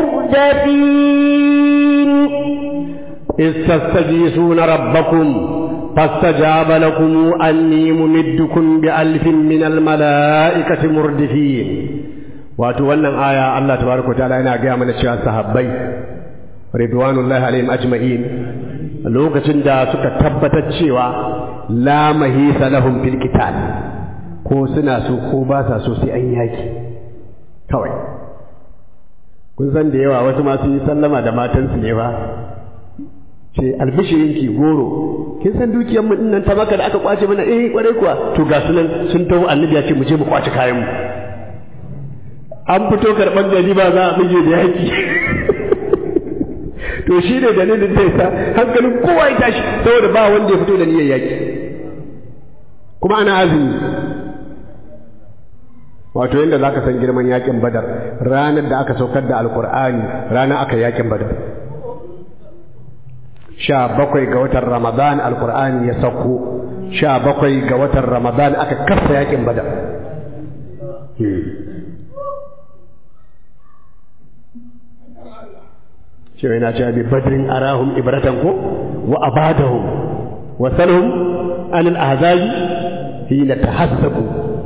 مردفين إذ تستغيثون ربكم فاستجاب لكم أني ممدكم بألف من الملائكة مردفين wato wannan aya Allah tabaraka ta'ala yana gaya mana cewa sahabbai ridwanullahi alaihim ajma'in lokacin da suka tabbatar cewa la mahisa lahum fil qital ko suna so ko ba sa so sai an yaki kawai kun san da yawa wasu ma sun yi sallama da matansu ne ba ce albishirinki goro kin san dukiyar mu dinnan ta maka da aka kwace mana eh kwarai kuwa to ga sunan sun taho annabi ya ce mu je mu kwace kayan mu an fito karɓar gari ba za a bige da yaki to shi ne dalilin da yasa hankalin kowa ya tashi saboda ba wanda ya fito da niyyar yaki kuma ana azumi wato yadda za ka san girman yakin badar ranar da aka saukar da alkur'ani ranar aka yakin badar sha bakwai ga watan ramadan alkur'ani ya sauko sha bakwai ga watan ramadan aka kasa yakin badar cewa yana cewa bi badrin arahum ibratan ko wa abadahum wa salhum anil ahzabi hina tahassabu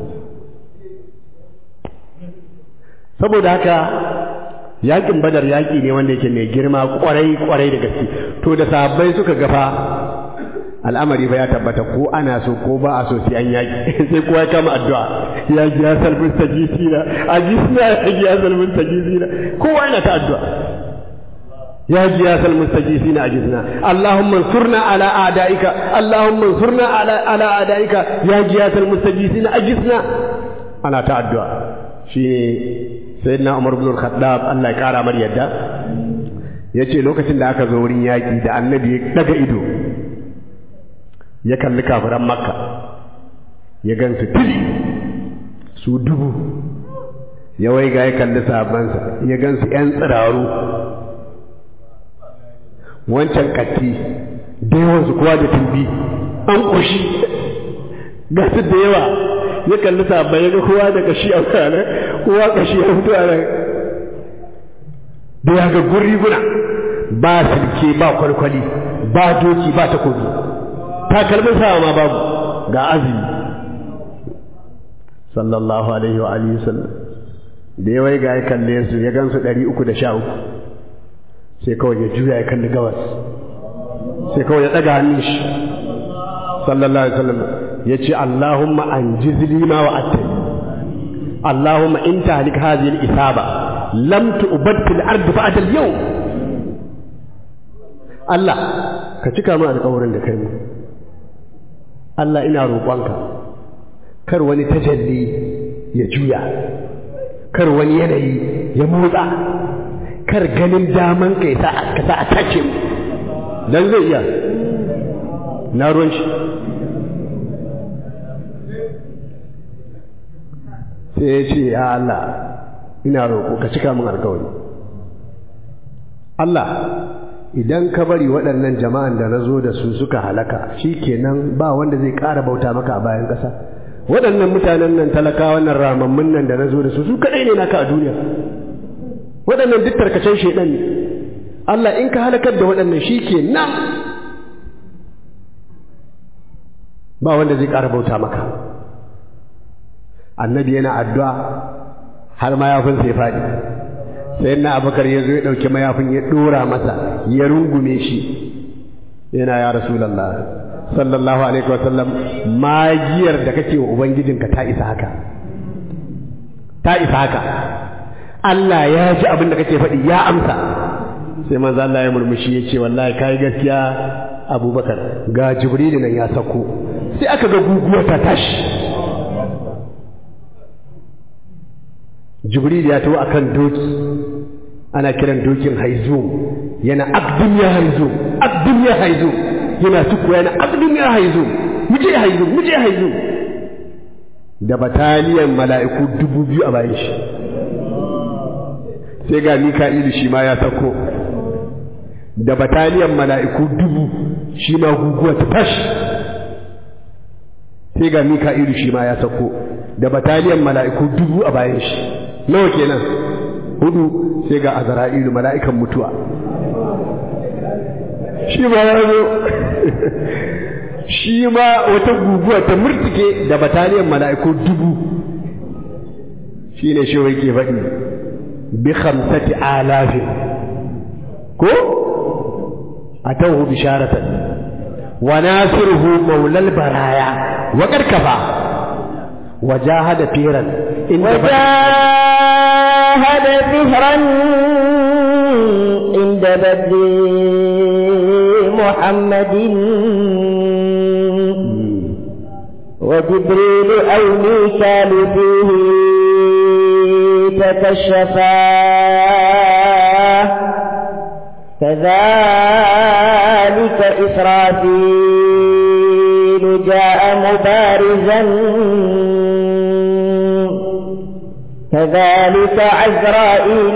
saboda haka yakin badar yaki ne wanda yake mai girma kwarai kwarai da gaske to da sahabbai suka gafa al'amari fa ya tabbata ko ana so ko ba a so sai an yaki sai kowa ya kama addu'a ya ji ya salmin sajisina a jisna ya ji ya salmin sajisina kowa yana ta addu'a يا جياس المستجيسين أجزنا اللهم انصرنا على أعدائك اللهم انصرنا على على أعدائك يا جياس المستجيسين أجزنا أنا تعدوا في سيدنا عمر بن الخطاب الله يكارى مر يدا yace lokacin da aka zo wurin yaƙi da annabi ya daga ido ya kalli kafiran makka ya gansu tili su dubu ya waiga ya kalli sahabbansa ya gansu 'yan tsiraru wancan katti da yawansu kowa da tumbi an ƙoshi ga su da yawa ya kalli sabbai ya ga kowa da kashi a wurare kowa kashi ya fito a nan da ya ga guriguna ba silke ba kwalkwali ba doki ba takobi takalmin sawa ma babu ga azumi sallallahu alaihi wa alihi sallam da yawai ga ya kalle su ya gansu ɗari uku da sha uku sai kawai ya juya ya kalli gawas sai kawai ya daga hannun shi sallallahu alaihi wasallam ya ce Allahumma anjiz li ma wa'adtani Allahumma in tahlik hadhihi al-isaba lam tu'bad fil ardi ba'da al-yawm Allah ka cika mu alƙawarin da kai mu Allah ina roƙonka kar wani tajalli ya juya kar wani yanayi ya motsa kar ganin daman ka sa ka sa a tace mu dan zai iya na ruwan shi sai ya ce ya Allah ina roƙo ka cika min alƙawari Allah idan ka bari waɗannan jama'an da na zo da su suka halaka shi kenan ba wanda zai ƙara bauta maka a bayan ƙasa waɗannan mutanen nan talaka wannan ramammun nan da na zo da su su kaɗai ne naka a duniya waɗannan duk tarkacen shaidan ne Allah in ka halakar da waɗannan shi ke nan ba wanda zai ƙara bauta maka annabi yana addu'a har mayafin sai faɗi sai na abakar ya zo ya ɗauki mayafin ya ɗora masa ya rungume shi yana ya rasulallah sallallahu alaihi wasallam magiyar da kake wa ubangijinka ta isa haka ta isa haka Allah ya ji abin da kake faɗi ya amsa sai manzo Allah ya murmushi ya ce wallahi kai gaskiya Abubakar ga Jibril nan ya sako sai aka ga guguwa ta tashi Jibril ya tawo akan doki ana kiran dokin haizum yana abdun ya haizum abdun ya haizum yana tuku yana abdun ya haizum muje haizum muje haizum da bataliyan mala'iku dubu biyu a bayan shi sai ga mika'ilu shi ma ya sako da bataliyan mala'iku dubu shi ma guguwa ta tashi sai ga mika'ilu shi ma ya sako da bataliyan mala'iku dubu a bayan shi nawa kenan hudu sai ga azra'ilu mala'ikan mutuwa shi ma ya zo shi ma wata guguwa ta murtike da bataliyan mala'iku dubu shi ne shi wai ke faɗi bi khamsati alafin ko atawhu bisharatan wa nasiruhu maulal baraya wa karkafa وجاهد فيرا وجاهد فهرا عند بدر محمد وجبريل أو ميكال فيه تكشفا كذلك إسرافيل جاء مبارزا كذلك عزرائيل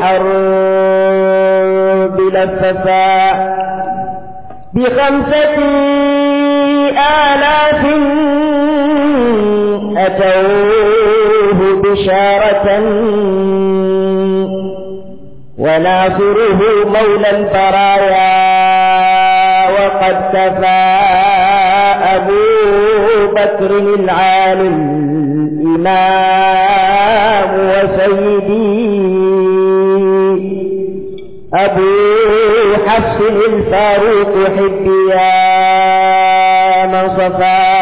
للحرب لففا بخمسة آلاف أتوه بشارة وناصره مولى البرايا وقد كفى أبو بكر العالم الإمام وسيدي أبو حفص الفاروق حبي يا من صفا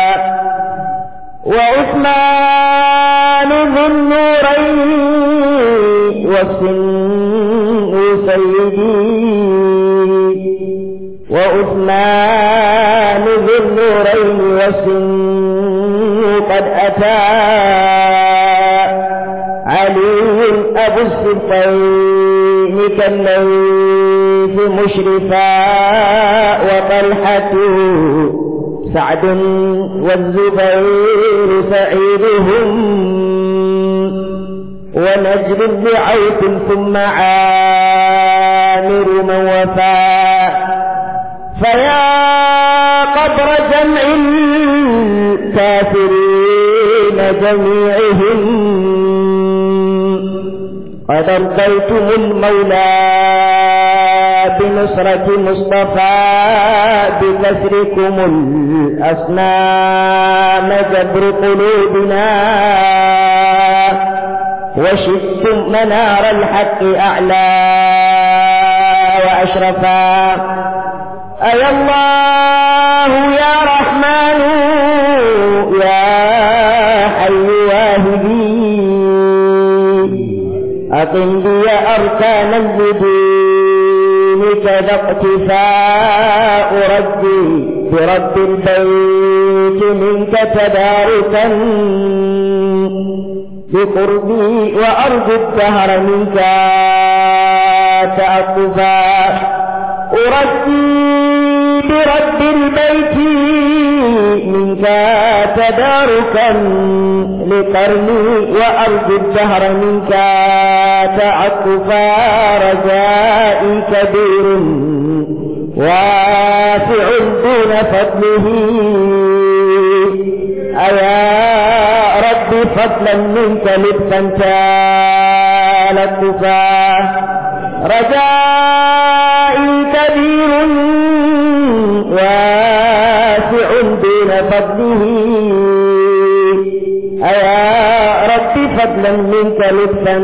وعثمان ذو النورين والسن سيدي وعثمان ذو النورين والسن قد أتى علي أبو السبطين كالليث مشرفا وطلحة سعد والزبير سعيدهم ونجل بعوف ثم عامر من وفا فيا قبر جمع الكافرين جميعهم قد ارضيتم المولى بنصرة مصطفى بكسركم الأصنام جبر قلوبنا وشدتم منار الحق أعلى وأشرفا أي الله يا رحمن يا حي واهدي أقم بي أركانا بدينك ذا اقتفاء ربي برب البيت منك تباركا بقربي وأرجو الدهر منك تأقفا أرجي برب البيت منك تداركا لقرني وأرجو الدهر منك تعقفا رجائي كبير واسع دون فضله أيا رب فضلا منك لطفا تالكفا رجائي كبير واسع دون فضله أيا رب فضلا منك لطفا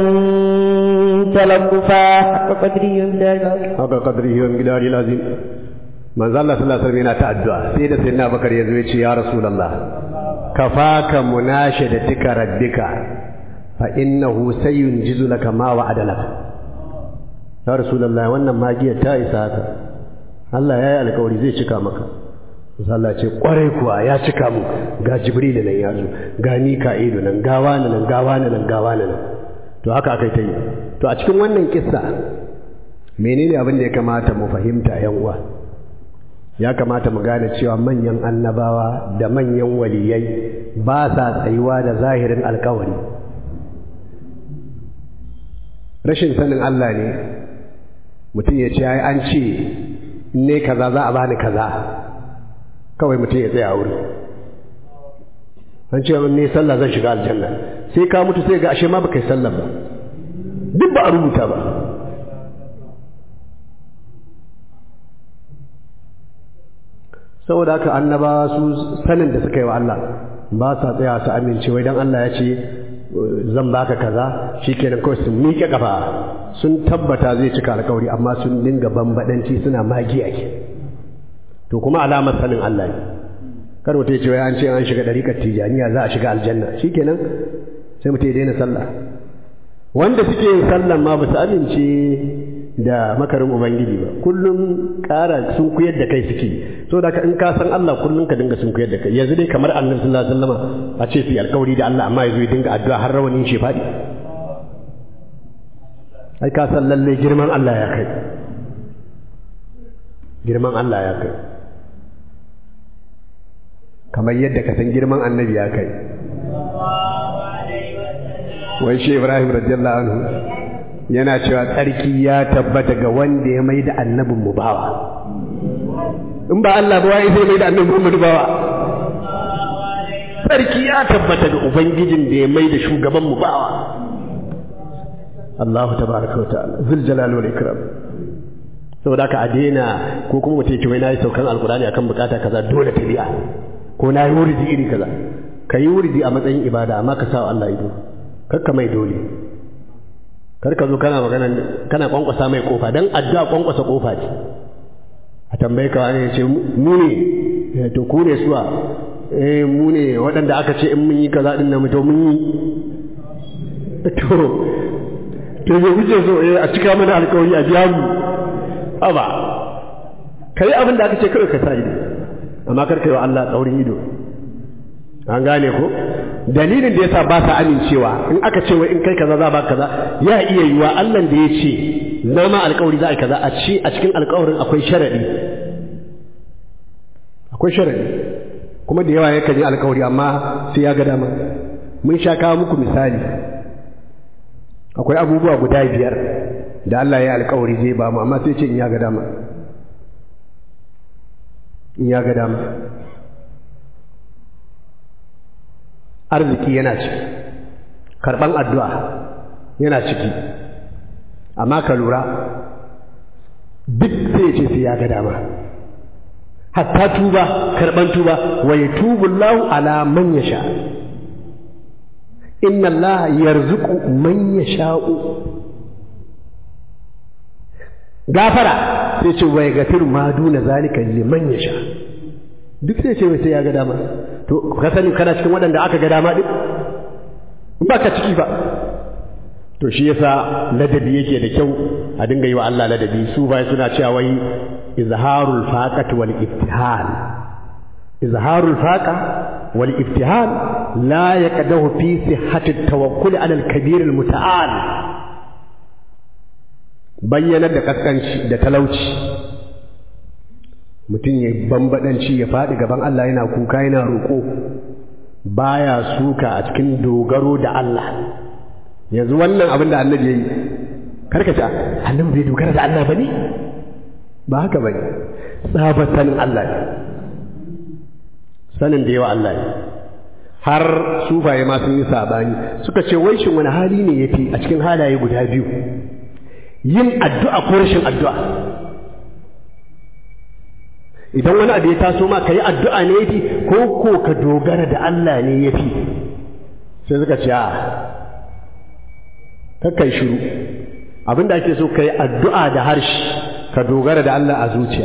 تلطفا حق قدري haka qadrihi wa miqdari lazim manzo Allah sallallahu alaihi wasallam yana ta addu'a sai da sayyidina Bakar ya zo ya ce ya rasulullah kafaka munashadatika rabbika fa innahu sayunjizu laka ma wa'ada laka ya rasulullah wannan magiyar ta isa haka Allah ya yi alkawari zai cika maka Allah ce kwarai kuwa ya cika mu ga Jibril nan ya zo ga Mika'ilu nan ga wani nan ga wani nan ga wani nan to haka akai ta yi to a cikin wannan kissa menene abin da ya kamata mu fahimta yan uwa ya kamata mu gane cewa manyan annabawa da manyan waliyai ba sa tsayuwa da zahirin alkawari rashin sanin Allah ne mutum ya ce ai an ce ne kaza za a bani kaza kawai mutum ya tsaya wuri an ce ne sallah zan shiga aljanna sai ka mutu sai ga ashe ma baka yi sallah ba duk ba a rubuta ba saboda haka annabawa su sanin da suka yi wa Allah ba sa tsaya su amince wai dan Allah ya ce zan baka kaza shikenan kawai sun miƙe kafa sun tabbata zai cika alƙawari amma sun dinga bambadanci suna magiya ke to kuma alamar sanin Allah ne kar mutum ya ce wai an ce an shiga ɗariƙar tijaniya za a shiga aljanna shikenan sai mutum ya daina sallah wanda suke yin sallan ma ba su amince da makarin ubangiji ba kullum ƙara sun kuyar da kai suke so da ka in ka san Allah kullum ka dinga sun kuyar da kai yanzu dai kamar annabi sallallahu alaihi wasallam a ce su alƙawari da Allah amma yazo ya dinga addu'a har rawanin shi faɗi ai ka san lalle girman Allah ya kai girman Allah ya kai kamar yadda ka san girman annabi ya kai wai shi Ibrahim radiyallahu anhu yana cewa tsarki ya tabbata ga wanda ya mai da annabin mu bawa in ba Allah ba wai sai mai da annabin Muhammad bawa tsarki ya tabbata ga ubangijin da ya mai da shugaban mu bawa Allahu tabaraka wa ta'ala zul jalal wal ikram saboda ka a daina ko kuma mutum ce wai nayi saukan alqur'ani akan bukata kaza dole ta biya ko nayi wuridi iri kaza kayi wuridi a matsayin ibada amma ka sa Allah ido kakka mai dole kar ka zo kana magana kana kwankwasa mai kofa dan addu'a kwankwasa kofa ce a tambaye ka wani ce mu ne to ku ne suwa eh mu ne waɗanda aka ce in mun yi kaza din nan to mun yi to to ya kuke so eh a cika mana alƙawari a biya mu aba kai abin da aka ce kawai ka sa ido amma kar kai wa Allah tsaurin ido an gane ko dalilin da yasa ba sa amincewa in aka ce wai in kai kaza za ba kaza ya iya yiwa Allah da ya ce zama alƙawari za a kaza a ci a cikin alƙawarin akwai sharadi akwai sharadi kuma da yawa yakan yi alƙawari amma sai ya ga dama mun sha kawo muku misali akwai abubuwa guda biyar da Allah ya alƙawari zai ba mu amma sai ce in ya ga dama in ya ga dama arziki yana ciki karɓan addu'a yana ciki amma ka lura duk sai ce sai ya ga dama hatta tuba karɓan tuba wa ya tubu lahu ala man ya sha inna Allah yarzuqu man yasha'u gafara sai ce wa yaghfiru ma duna zalika liman yasha duk sai ce sai ya ga dama to ka sani kana cikin waɗanda aka ga dama din ba ka ciki ba to shi yasa ladabi yake da kyau a dinga yi wa Allah ladabi su bai suna cewa wai izharul faqati wal iftihal izharul faqa wal iftihal la yaqdahu fi sihhati tawakkul ala al kabir al muta'al bayyana da kaskanci da talauci mutum ya bambadanci ya faɗi gaban Allah yana kuka yana roƙo baya suka a cikin dogaro da Allah yanzu wannan abin da annabi ya yi karka ce annabi bai dogara da Allah ba ne ba haka ba ne sanin Allah ne sanin da yawa Allah ne har sufaye ma sun yi sabani suka ce wai shin wani hali ne yafi a cikin halaye guda biyu yin addu'a ko rashin addu'a idan wani abu ya taso ma ka yi addu'a ne yafi ko ko ka dogara da Allah ne yafi sai suka ce a kakkai shiru abinda ake so ka yi addu'a da harshe ka dogara da Allah a zuciya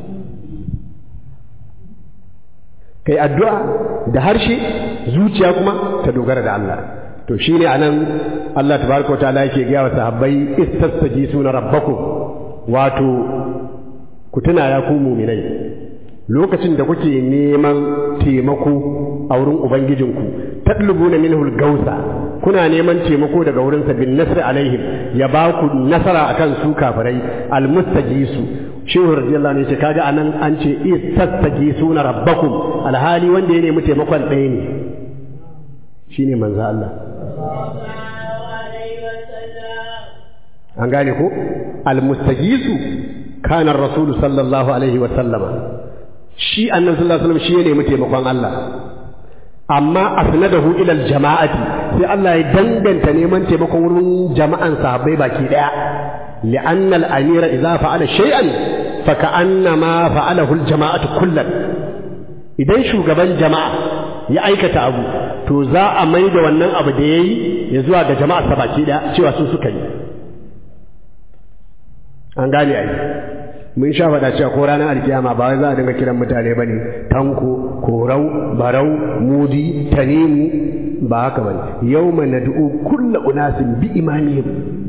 ka yi addu'a da harshe zuciya kuma ka dogara da Allah to shi ne a nan Allah tabaraka wa ta'ala yake gaya wa sahabbai istastaji suna rabbakum wato ku tuna ya ku muminai lokacin da kuke neman taimako a wurin ubangijinku tatlubuna minhu gausa kuna neman taimako daga wurinsa bin nasri alaihim ya ba ku nasara akan su kafirai almustajisu shehu radiyallahu anhu ce kaga anan an ce istastagisuna rabbakum alhali wanda ya nemi taimakon ɗaya ne shine manzo Allah an gane ko almustajisu kana rasulu sallallahu alaihi wa sallama shi annabi sallallahu alaihi wasallam shi ya nemi taimakon Allah amma asnadahu ila aljama'ati sai Allah ya danganta neman taimakon wurin jama'an sahabbai baki daya لأن الأمير إذا فعل شيئا فكأنما فعله الجماعة كلا idan shugaban jama'a ya aikata abu to za a mai da wannan abu da ya yi ya zuwa ga jama'a sa baki da cewa sun suka yi an gane ai mun sha faɗa cewa ko ranar alkiyama ba wai za a dinga kiran mutane ba ne tanko korau barau mudi tanimu ba haka ba ne yau ma na du'u kulla unasin bi imamihim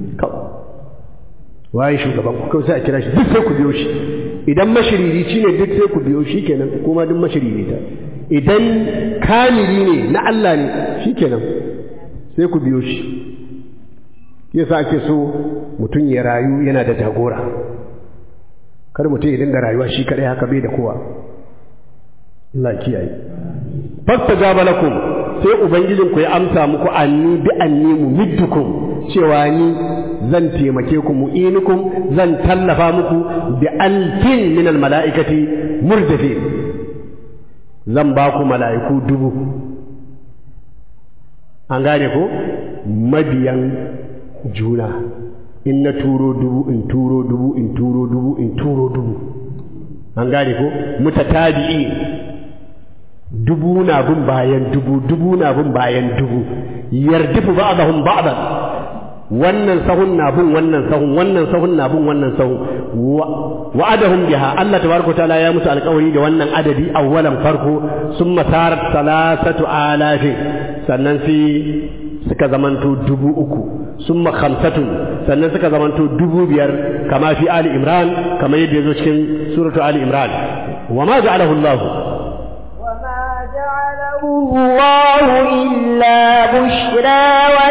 waye shugaban ku kawai sai a kira shi duk sai ku biyo shi idan mashiririci ne duk sai ku biyo shi kenan kuma duk mashiririta idan kamili ne na Allah ne shi kenan sai ku biyo shi yasa ake so mutum ya rayu yana da jagora kar mutum ya dinga rayuwa shi kadai haka bai da kowa Allah kiyaye fastajaba lakum sai ubangijin ku ya amsa muku anni bi anni mumiddukum cewa ni zan taimake ku mu'inukum zan tallafa muku bi alfin min al mala'ikati murdafin zan ba ku mala'iku dubu an gane ko mabiyan juna in na turo dubu in turo dubu in turo dubu in turo dubu an gane ko mutatabi'i dubu na bin bayan dubu dubu na bin bayan dubu yardifu ba'dahum ba'dan wannan sahun na bin wannan sahun wannan sahun na bin wannan sahun wa'adahum biha Allah tabaraka taala ya musu alƙawari da wannan adadi awwalan farko summa sarat salasatu alafin sannan sai suka zamanto dubu uku summa khamsatun sannan suka zamanto dubu biyar kama fi ali imran kama yadda yazo cikin suratu ali imran wa ma ja'alahu Allah الله إلا بشرى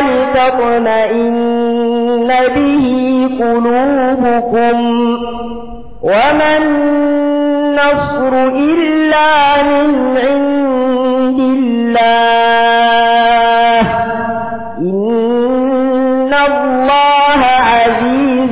ولتطمئن به قلوبكم وما النصر إلا من عند الله إن الله عزيز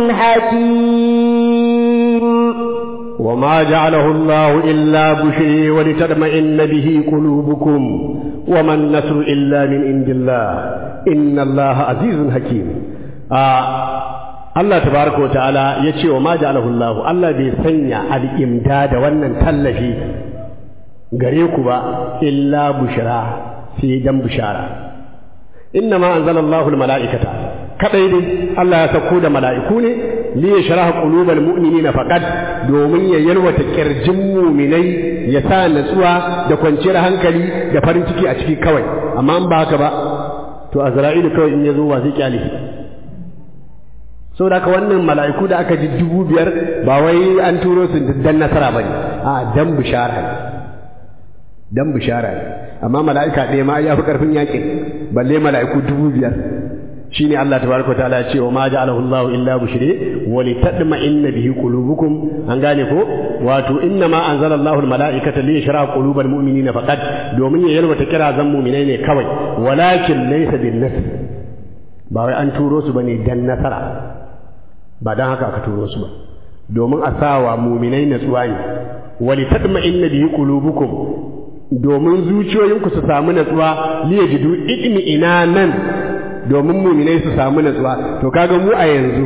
حكيم وما جعله الله إلا بشري ولتطمئن به قلوبكم وما النصر إلا من عند الله إن الله عزيز حكيم آه Allah tabaraka wa ta'ala ya ce wa ma ja'alahu Allah Allah bai sanya al'imda da wannan tallafi gare ku ba illa bushara sai dan bushara inna ma anzalallahu al-mala'ikata kadai dai Allah ya sako da mala'iku ne li yashraha qulubal mu'minina faqat domin ya yalwata kirjin mu'minai ya sa natsuwa da kwanciyar hankali da farin ciki a ciki kawai amma in ba haka ba to azra'ilu kawai in ya zo wa zai kyale saboda haka wannan mala'iku da aka ji dubu biyar ba wai an turo su dan nasara bane a dan bishara ne dan bishara ne amma mala'ika ɗaya ma ya fi ƙarfin yaƙin balle mala'iku dubu biyar shine Allah tabaraka ta'ala ya ce wa ma ja'alahu Allah illa bushri wa litadma'inna bihi qulubukum an gane ko wato inna ma anzala Allahu al-mala'ikata li yashra qulubal mu'minina faqat domin ya yalwata kira zan mu'minai ne kawai walakin laysa bin nasr ba wai an turo su bane dan nasara ba dan haka aka turo su ba domin a sawa mu'minai natsuwa ne wa litadma'inna bihi qulubukum domin zuciyoyinku su samu natsuwa liyajidu idmi ina nan domin muminai su samu natsuwa to kaga mu a yanzu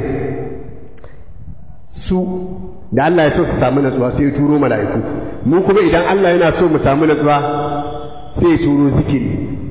su da Allah ya so su samu natsuwa sai ya turo mala'iku mu kuma idan Allah yana so mu samu natsuwa sai ya turo zikiri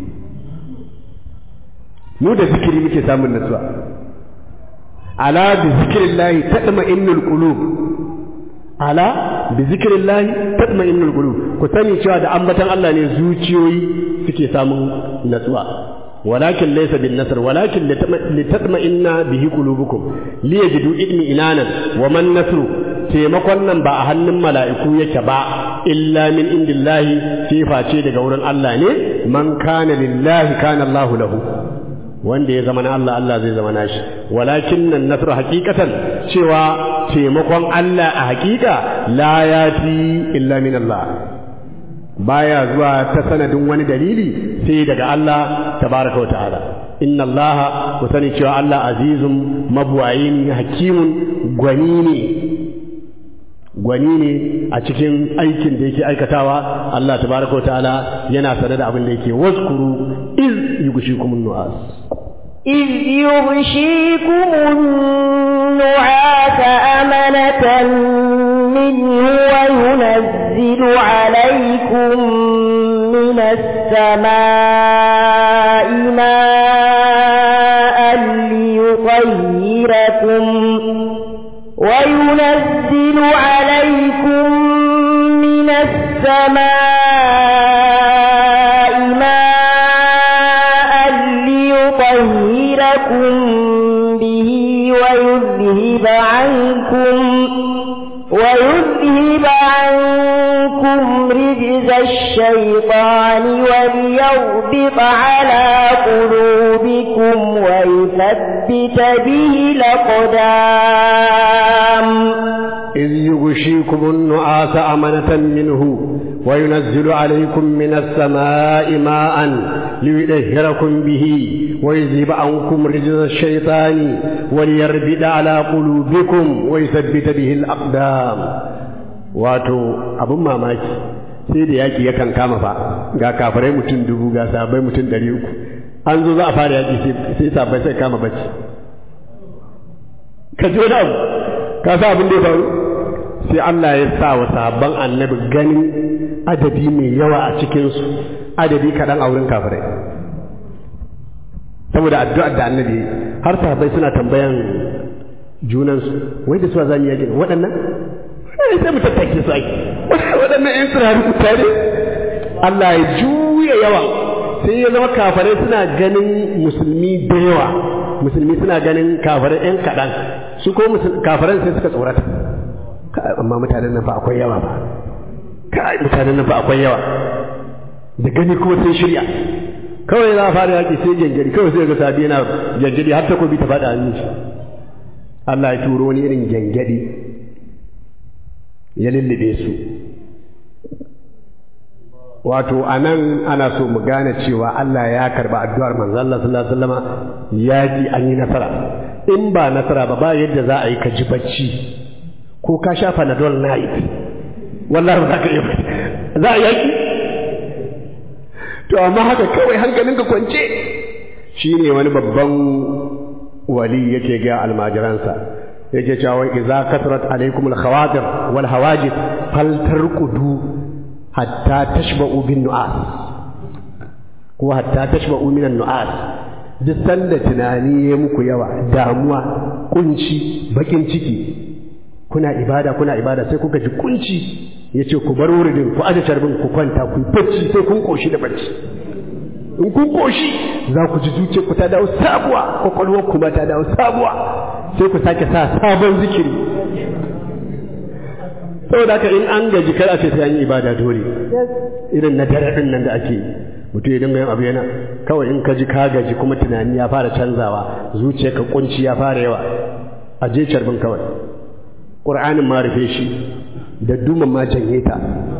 mu da zikiri muke samun natsuwa ala bi zikrillahi tatma'innul qulub ala bi zikrillahi tatma'innul qulub ku sani cewa da ambatan Allah ne zuciyoyi suke samun natsuwa ولكن ليس بالنصر ولكن لتطمئن به قلوبكم ليجدوا اطمئنانا وما النصر taimakon nan ba a hannun mala'iku yake ba illa min indillahi sai face daga wurin Allah ne man kana lillahi kana Allah lahu wanda ya zama na Allah Allah zai zama nashi walakin nan nasr haqiqatan cewa taimakon Allah a haqiqa la yati illa min Allah baya zuwa ta sanadin wani dalili sai daga Allah tabaraka wa ta'ala inna Allah ku sani cewa Allah azizun mabuwayin hakimun gwani ne gwani ne a cikin aikin da yake aikatawa Allah tabaraka wa ta'ala yana sanar da abin da yake waskuru iz yughshikum nu'as إذ يغشيكم النعاس أمنة منه وينزل عليكم من السماء ماء ليطهركم وينزل عليكم من السماء ماء ليطهركم به ويذهب عنكم ويذهب عنكم رجز الشيطان وليربط على قلوبكم ويثبت به الأقدام إذ يغشيكم النعاس أمنة منه وينزل عليكم من السماء ماء ليطهركم به ويذهب عنكم رجز الشيطان وليربد على قلوبكم ويثبت به الأقدام wato abin mamaki sai da yaki yakan kama fa ga kafirai mutum dubu ga sabai mutum ɗari uku an zo za a fara yaki sai sabai sai kama bacci ka ji wani abu ka sa abin da ya faru sai Allah ya sa wa sabon annabi ganin adadi mai yawa a cikinsu adadi kaɗan a wurin kafirai saboda addu'ar da annabi har sahabbai suna tambayan junansu wai da suwa zamu yaƙi waɗannan sai mu tattake su ai waɗannan ƴan tsirari mutane Allah ya juya yawa sai ya zama kafirai suna ganin musulmi da yawa musulmi suna ganin kafirai ƴan kaɗan su ko kafirai sai suka tsorata amma mutanen nan fa akwai yawa ba kai mutanen nan fa akwai yawa da gani kuma sun shirya kawai za a fara yaƙi sai gyangyari kawai sai ga sabi yana gyangyari har takobi ta faɗa hannun shi Allah ya turo wani irin gyangyari ya lullube su wato a nan ana so mu gane cewa Allah ya karba addu'ar manzo Allah sallallahu alaihi wasallam yaƙi an yi nasara in ba nasara ba ba yadda za a yi ka ji bacci ko ka sha panadol night wallahi ba za ka iya za a yaki to amma haka kawai hankalinka kwance shine wani babban wali yake ga almajiransa yake cewa idza kasrat alaikum alkhawatir wal hawajib fal tarqudu hatta tashba'u bin nu'as ko hatta tashba'u min nu'as duk sanda tunani ya muku yawa damuwa kunci bakin ciki kuna ibada kuna ibada sai kuka ji kunci ya ce ku bar wuridin ku aje carbin ku kwanta ku bacci sai kun koshi da bacci in kun koshi za ku ji zuciyar ku ta dawo sabuwa kwakwalwar kuma ta dawo sabuwa sai ku sake sa sabon zikiri saboda haka in an gaji kar a ce sai an yi ibada dole irin na dare din nan da ake mutum ya dinga yin abu yana kawai in ka ji ka gaji kuma tunani ya fara canzawa zuciyarka kunci ya fara yawa a je carbin kawai ƙur'anin ma rufe shi da duman ma janye ta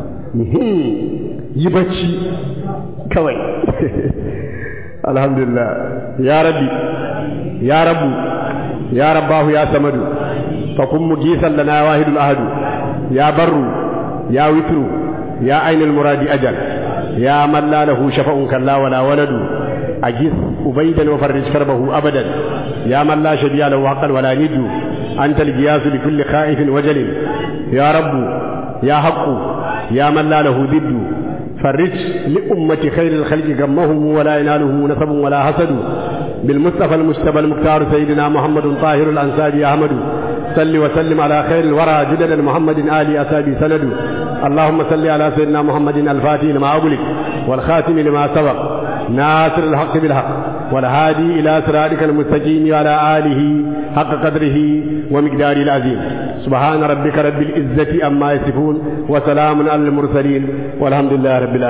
yi bacci kawai alhamdulillah ya rabbi ya rabu ya rabbahu ya samadu fa kun mugisan lana wahidul ahadu ya barru ya witru ya ainul muradi ajal ya man la lahu shafa'un kalla wala waladu أجث أبيدا وفرج كربه أبدا يا من لا شبيه له عقل ولا ند أنت الجياس لكل خائف وجل يا رب يا حق يا من لا له ضد فرج لأمة خير الخلق غمهم ولا يناله نسب ولا حسد بالمصطفى المجتبى المختار سيدنا محمد طاهر الأنصاري أحمد صل وسلم على خير الورى جدد محمد آل أسابي سند اللهم صل على سيدنا محمد الفاتح لما أغلق والخاتم لما سبق ناصر الحق بالحق والهادي إلى صراطك المستقيم وعلى آله حق قدره ومقداره العظيم سبحان ربك رب العزة أما يصفون وسلام على المرسلين والحمد لله رب العالمين